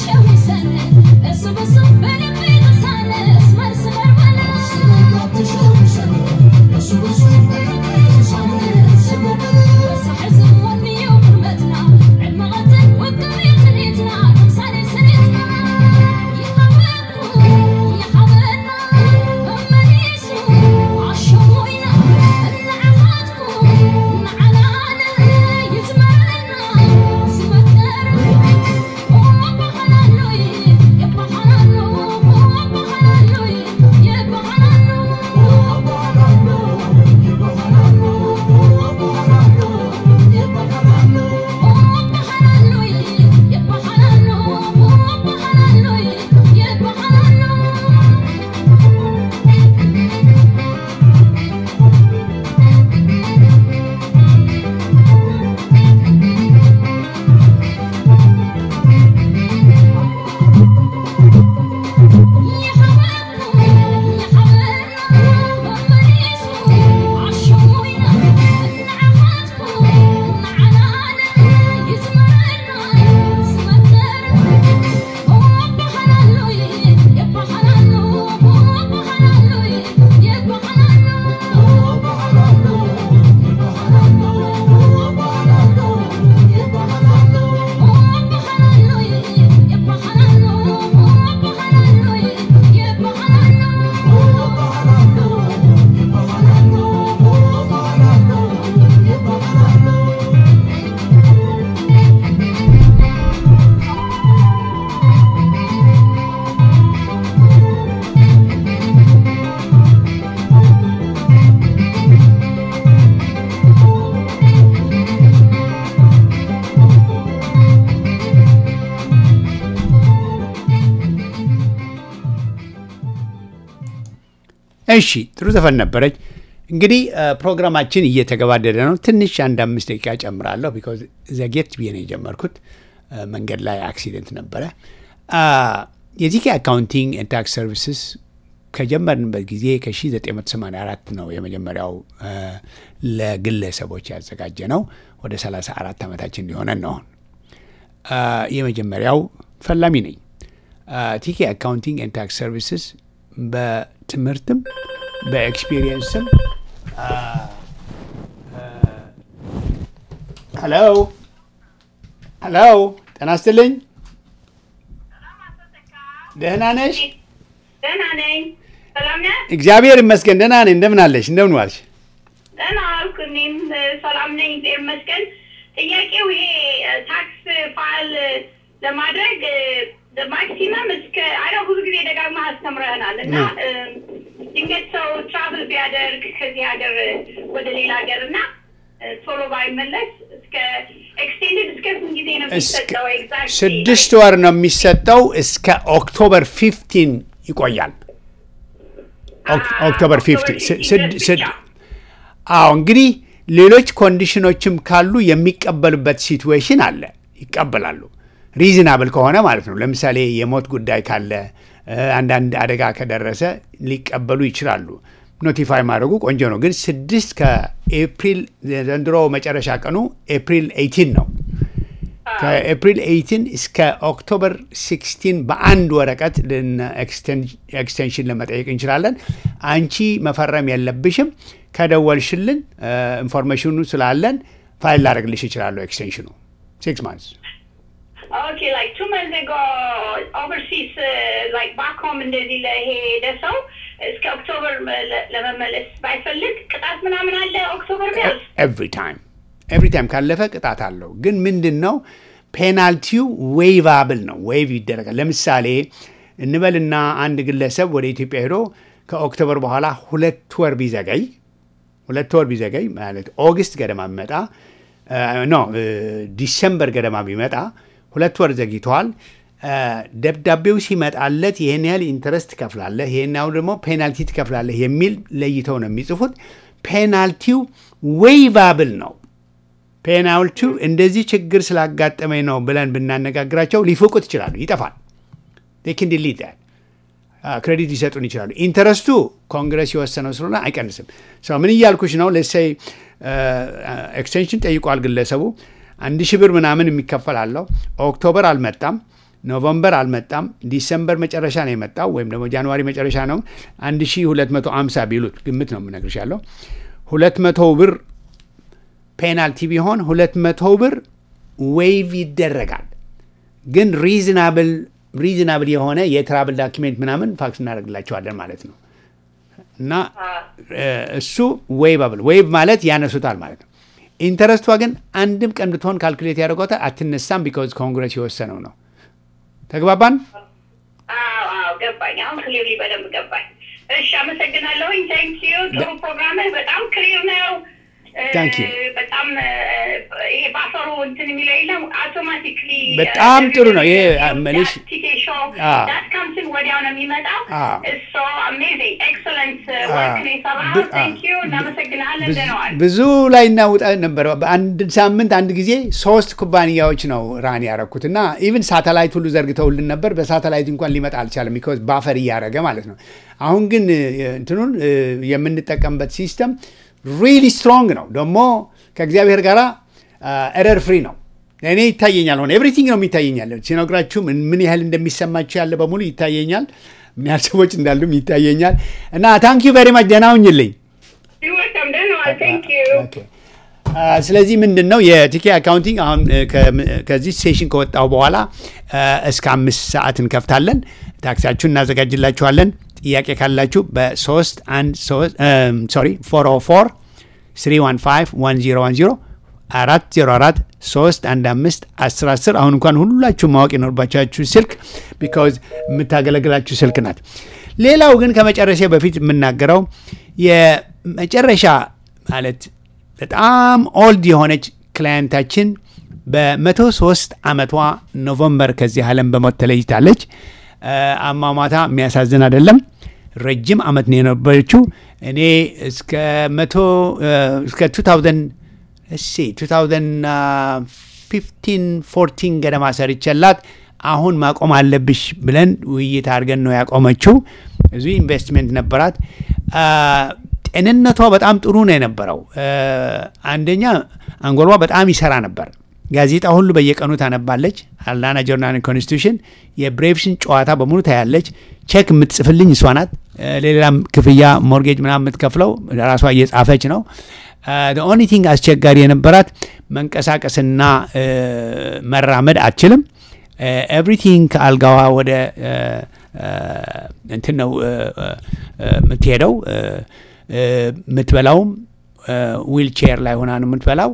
እሺ ጥሩ ዘፈን ነበረች። እንግዲህ ፕሮግራማችን እየተገባደደ ነው። ትንሽ አንድ አምስት ደቂቃ ጨምራለሁ። ቢኮዝ ዘጌት ብዬ ነው የጀመርኩት። መንገድ ላይ አክሲደንት ነበረ። የቲኬ አካውንቲንግ ኤንድ ታክስ ሰርቪስስ ከጀመርንበት ጊዜ ከ1984 ነው የመጀመሪያው ለግለሰቦች ያዘጋጀ ነው። ወደ 34 ዓመታችን እንዲሆነን ነው። የመጀመሪያው ፈላሚ ነኝ። ቲኬ አካውንቲንግ ኤንድ ታክስ ሰርቪስስ በትምህርትም በኤክስፒሪየንስም ሄሎ ሄሎ፣ ጤና ይስጥልኝ። ደህና ነሽ? ደህና ነኝ። ሰላም ነህ? እግዚአብሔር ይመስገን ደህና ነኝ። እንደምን አለሽ? እንደምን ዋልሽ? ደህና ዋልኩ። እኔም ሰላም ነኝ፣ እግዚአብሔር ይመስገን። ጥያቄው ይሄ ታክስ ፋይል ለማድረግ ማክሲመም እስከ አረ ብዙ ጊዜ ደጋግማ አስተምረህናል እና ድንገት ሰው ትራቭል ቢያደርግ ከዚህ ሀገር ወደ ሌላ ሀገር እና ቶሎ ባይመለስ እስከ ኤክስቴንድድ እስከ ስንት ጊዜ ነው የሚሰጠው? ኤግዛክት ስድስት ወር ነው የሚሰጠው። እስከ ኦክቶበር ፊፍቲን ይቆያል። ኦክቶበር ፊፍቲን አዎ እንግዲህ ሌሎች ኮንዲሽኖችም ካሉ የሚቀበሉበት ሲትዌሽን አለ። ይቀበላሉ ሪዝናብል ከሆነ ማለት ነው። ለምሳሌ የሞት ጉዳይ ካለ አንዳንድ አደጋ ከደረሰ ሊቀበሉ ይችላሉ። ኖቲፋይ ማድረጉ ቆንጆ ነው። ግን ስድስት ከኤፕሪል ዘንድሮ መጨረሻ ቀኑ ኤፕሪል ኤይቲን ነው። ከኤፕሪል ኤይቲን እስከ ኦክቶበር ሲክስቲን በአንድ ወረቀት ኤክስቴንሽን ለመጠየቅ እንችላለን። አንቺ መፈረም የለብሽም። ከደወልሽልን ኢንፎርሜሽኑ ስላለን ፋይል ላደርግልሽ ይችላለሁ። ኤክስቴንሽኑ ሲክስ ማንስ ኦኬ ላይክ ቱ መንዝ ጎ ኦቨርሲስ ላይክ ባክ ሆም እንደዚህ ለሄደ ሰው እስከ ኦክቶበር ለመመለስ ባይፈልግ ቅጣት ምናምን አለ። ኦክቶበር ቢያልፍ ኤቭሪ ታይም ኤቭሪ ታይም ካለፈ ቅጣት አለው። ግን ምንድን ነው ፔናልቲው ዌይቫብል ነው። ዌይቭ ይደረጋል። ለምሳሌ እንበልና አንድ ግለሰብ ወደ ኢትዮጵያ ሄዶ ከኦክቶበር በኋላ ሁለት ወር ቢዘገይ ሁለት ወር ቢዘገይ ማለት ኦገስት ገደማ ቢመጣ ኖ ዲሰምበር ገደማ ቢመጣ ሁለት ወር ዘግይተዋል። ደብዳቤው ሲመጣለት ይህን ያህል ኢንተረስት ትከፍላለህ፣ ይህን ያህል ደግሞ ፔናልቲ ትከፍላለህ የሚል ለይተው ነው የሚጽፉት። ፔናልቲው ዌይቫብል ነው። ፔናልቲው እንደዚህ ችግር ስላጋጠመኝ ነው ብለን ብናነጋግራቸው ሊፍቁት ይችላሉ። ይጠፋል። ኪን ዲሊት ክሬዲት ሊሰጡን ይችላሉ። ኢንተረስቱ ኮንግረስ የወሰነው ስለሆነ አይቀንስም። ሰው ምን እያልኩሽ ነው? ለሰይ ኤክስቴንሽን ጠይቋል ግለሰቡ አንድ ሺህ ብር ምናምን የሚከፈል አለው። ኦክቶበር አልመጣም። ኖቨምበር አልመጣም። ዲሰምበር መጨረሻ ነው የመጣው ወይም ደግሞ ጃንዋሪ መጨረሻ ነው። 1250 ቢሉት ግምት ነው የምነግርሽ ያለው 200 ብር ፔናልቲ ቢሆን 200 ብር ዌይቭ ይደረጋል። ግን ሪዝናብል ሪዝናብል የሆነ የትራብል ዳኪሜንት ምናምን ፋክስ እናደርግላቸዋለን ማለት ነው። እና እሱ ዌይባብል ዌይቭ ማለት ያነሱታል ማለት ነው። ኢንተረስቷ ግን አንድም ቀን ብትሆን ካልኩሌት ያደርጓታል አትነሳም። ቢካዝ ኮንግረስ የወሰነው ነው። ተግባባን? ገባኝ። አሁን ክሊርሊ በደንብ ገባኝ። እሺ፣ አመሰግናለሁኝ። ታንክ ዩ። ጥሩ ፕሮግራምህ በጣም ክሊር ነው። ታንክ ዩ። በጣም ይሄ ባፈሩ እንትን የሚለው የለም አውቶማቲክሊ በጣም ጥሩ ነው። ይሄ መልሽ ዳት ካምስን ወዲያው ነው የሚመጣው። እሶ አሜዚንግ ኤክሰለንት ወርክ ነው የሰራኸው። ታንክ ዩ። እናመሰግናለን። ደህናዋል። ብዙ ላይ እናውጣ ነበር። በአንድ ሳምንት አንድ ጊዜ ሶስት ኩባንያዎች ነው ራን ያረኩት እና ኢቭን ሳተላይት ሁሉ ዘርግተውልን ነበር። በሳተላይት እንኳን ሊመጣ አልቻለም። ቢኮዝ ባፈር እያደረገ ማለት ነው። አሁን ግን እንትኑን የምንጠቀምበት ሲስተም ሪሊ ስትሮንግ ነው። ደግሞ ከእግዚአብሔር ጋር ኤረር ፍሪ ነው። እኔ ይታየኛል። ሆነ ኤቭሪቲንግ ነው የሚታየኛል። ሲነግራችሁ ምን ያህል እንደሚሰማችሁ ያለ በሙሉ ይታየኛል። ምን ያህል ሰዎች እንዳሉም ይታየኛል። እና ታንክ ዩ ቬሪ ማች ደህና ሁኝልኝ። ስለዚህ ምንድን ነው የቲኬ አካውንቲንግ አሁን ከዚህ ሴሽን ከወጣው በኋላ እስከ አምስት ሰዓት እንከፍታለን። ታክሲያችሁን እናዘጋጅላችኋለን። ጥያቄ ካላችሁ በ3 ሶሪ 404 315 1010 404 315 1010 አሁን እንኳን ሁላችሁ ማወቅ የኖርባቻችሁ ስልክ ቢካዝ የምታገለግላችሁ ስልክ ናት። ሌላው ግን ከመጨረሻ በፊት የምናገረው የመጨረሻ ማለት በጣም ኦልድ የሆነች ክላየንታችን በመቶ ሶስት ዓመቷ ኖቨምበር ከዚህ ዓለም በሞት ተለይታለች። አሟሟታ የሚያሳዝን አይደለም። ረጅም ዓመት ነው የነበረችው። እኔ እስከ መቶ እስከ 2000 እሺ 2015 14 ገደማ ሰርቼላት አሁን ማቆም አለብሽ ብለን ውይይት አድርገን ነው ያቆመችው። ብዙ ኢንቨስትሜንት ነበራት። ጤንነቷ በጣም ጥሩ ነው የነበረው። አንደኛ አንጎሏ በጣም ይሰራ ነበር። ጋዜጣ ሁሉ በየቀኑ ታነባለች። አላና ጆርናል ኮንስቲቱሽን፣ የብሬቭስን ጨዋታ በሙሉ ታያለች። ቼክ የምትጽፍልኝ እሷ ናት። ሌላም ክፍያ ሞርጌጅ ምናምን የምትከፍለው ራሷ እየጻፈች ነው። ኦንሊ ቲንግ አስቸጋሪ የነበራት መንቀሳቀስና መራመድ አትችልም። ኤቭሪቲንግ ከአልጋዋ ወደ እንትን ነው የምትሄደው። የምትበላውም ዊልቼር ላይ ሆና ነው የምትበላው።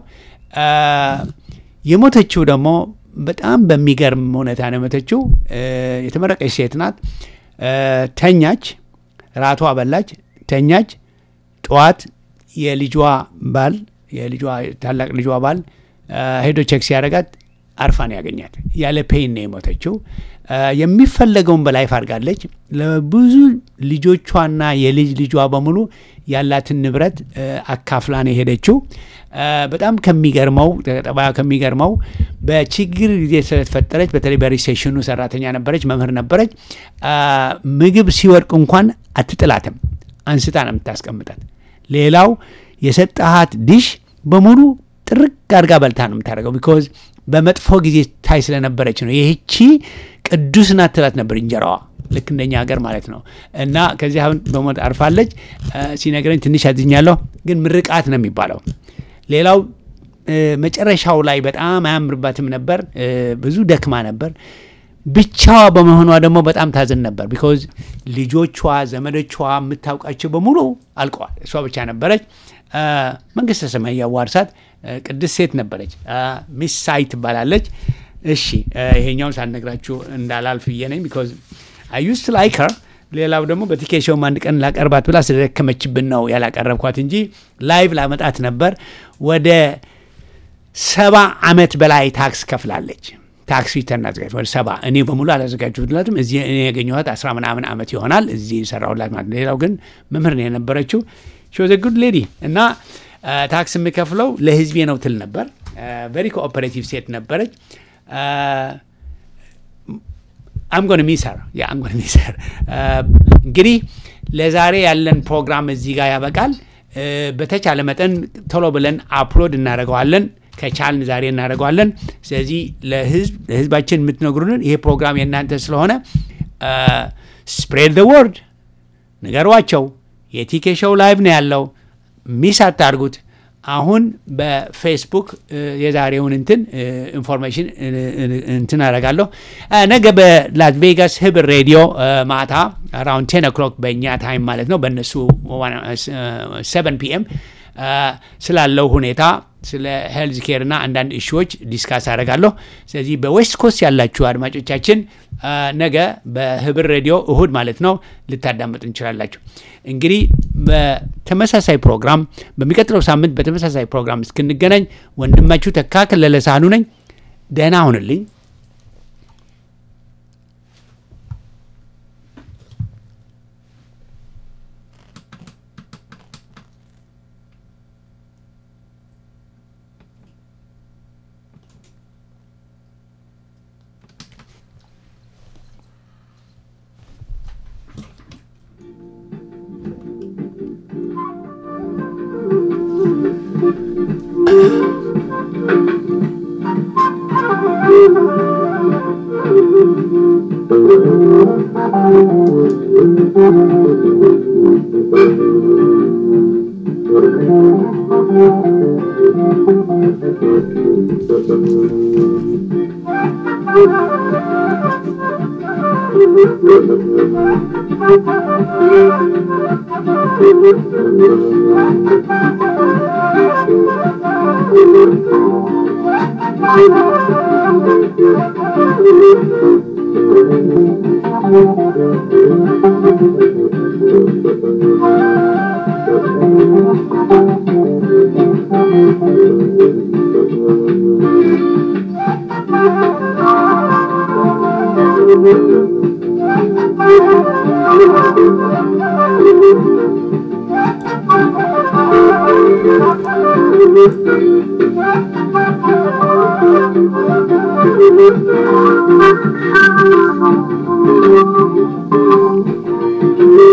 የሞተችው ደግሞ በጣም በሚገርም ሁኔታ ነው የሞተችው። የተመረቀች ሴት ናት። ተኛች፣ ራቷ በላች፣ ተኛች። ጠዋት የልጇ ባል የልጇ ታላቅ ልጇ ባል ሄዶ ቼክ ሲያደርጋት አርፋን ያገኛት ያለ ፔን ነው የሞተችው። የሚፈለገውን በላይፍ አድርጋለች። ለብዙ ልጆቿና የልጅ ልጇ በሙሉ ያላትን ንብረት አካፍላ ነው የሄደችው። በጣም ከሚገርመው ጠባያ ከሚገርመው በችግር ጊዜ ስለተፈጠረች በተለይ በሪሴሽኑ ሰራተኛ ነበረች፣ መምህር ነበረች። ምግብ ሲወድቅ እንኳን አትጥላትም፣ አንስታ ነው የምታስቀምጣት። ሌላው የሰጠሃት ዲሽ በሙሉ ጥርቅ አድርጋ በልታ ነው የምታደርገው። ቢኮዝ በመጥፎ ጊዜ ታይ ስለነበረች ነው። ይህቺ ቅዱስ ናት ትላት ነበር እንጀራዋ ልክ እንደኛ ሀገር ማለት ነው። እና ከዚህ አሁን በሞት አርፋለች። ሲነግረኝ ትንሽ አዝኛለሁ፣ ግን ምርቃት ነው የሚባለው። ሌላው መጨረሻው ላይ በጣም አያምርባትም ነበር። ብዙ ደክማ ነበር። ብቻዋ በመሆኗ ደግሞ በጣም ታዝን ነበር። ቢኮዝ ልጆቿ፣ ዘመዶቿ የምታውቃቸው በሙሉ አልቀዋል። እሷ ብቻ ነበረች። መንግስተ ሰማይ ያዋርሳት። ቅድስት ሴት ነበረች። ሚስ ሳይ ትባላለች። እሺ ይሄኛውን ሳልነግራችሁ እንዳላልፍ ብዬ ነኝ። ቢኮዝ አይ ዩስት ላይክ ኸር። ሌላው ደግሞ በቲኬሾውም አንድ ቀን ላቀርባት ብላ ስለደከመችብን ነው ያላቀረብኳት እንጂ ላይቭ ላመጣት ነበር። ወደ ሰባ ዓመት በላይ ታክስ ከፍላለች። ታክስ ሪተርን አዘጋጅ ወደ ሰባ እኔ በሙሉ አላዘጋጅሁላትም። እዚህ እኔ ያገኘኋት አስራ ምናምን ዓመት ይሆናል እዚህ የሰራሁላት ማለት ነው። ሌላው ግን መምህር ነው የነበረችው። ሾዘ ጉድ ሌዲ እና ታክስ የምከፍለው ለህዝቤ ነው ትል ነበር። ቨሪ ኮኦፐሬቲቭ ሴት ነበረች። አምጎን ሚሰር የአምጎን ሚሰር እንግዲህ ለዛሬ ያለን ፕሮግራም እዚህ ጋር ያበቃል። በተቻለ መጠን ቶሎ ብለን አፕሎድ እናደርገዋለን። ከቻልን ዛሬ እናደርገዋለን። ስለዚህ ለህዝብ ለህዝባችን የምትነግሩንን ይሄ ፕሮግራም የእናንተ ስለሆነ ስፕሬድ ዘ ወርድ ንገሯቸው። የቲኬ ሾው ላይቭ ነው ያለው፣ ሚስ አታርጉት። አሁን በፌስቡክ የዛሬውን እንትን ኢንፎርሜሽን እንትን አደርጋለሁ። ነገ በላስ ቬጋስ ህብር ሬዲዮ ማታ አራውንድ ቴን ኦክሎክ በእኛ ታይም ማለት ነው፣ በእነሱ ሰቨን ፒኤም ስላለው ሁኔታ ስለ ሄልዝ ኬር እና አንዳንድ እሺዎች ዲስካስ አደርጋለሁ። ስለዚህ በዌስት ኮስት ያላችሁ አድማጮቻችን ነገ በህብር ሬዲዮ እሁድ ማለት ነው ልታዳመጡ እንችላላችሁ። እንግዲህ በተመሳሳይ ፕሮግራም በሚቀጥለው ሳምንት በተመሳሳይ ፕሮግራም እስክንገናኝ ወንድማችሁ ተካ ከለለ ሳህኑ ነኝ። ደህና ሁንልኝ። Thank you.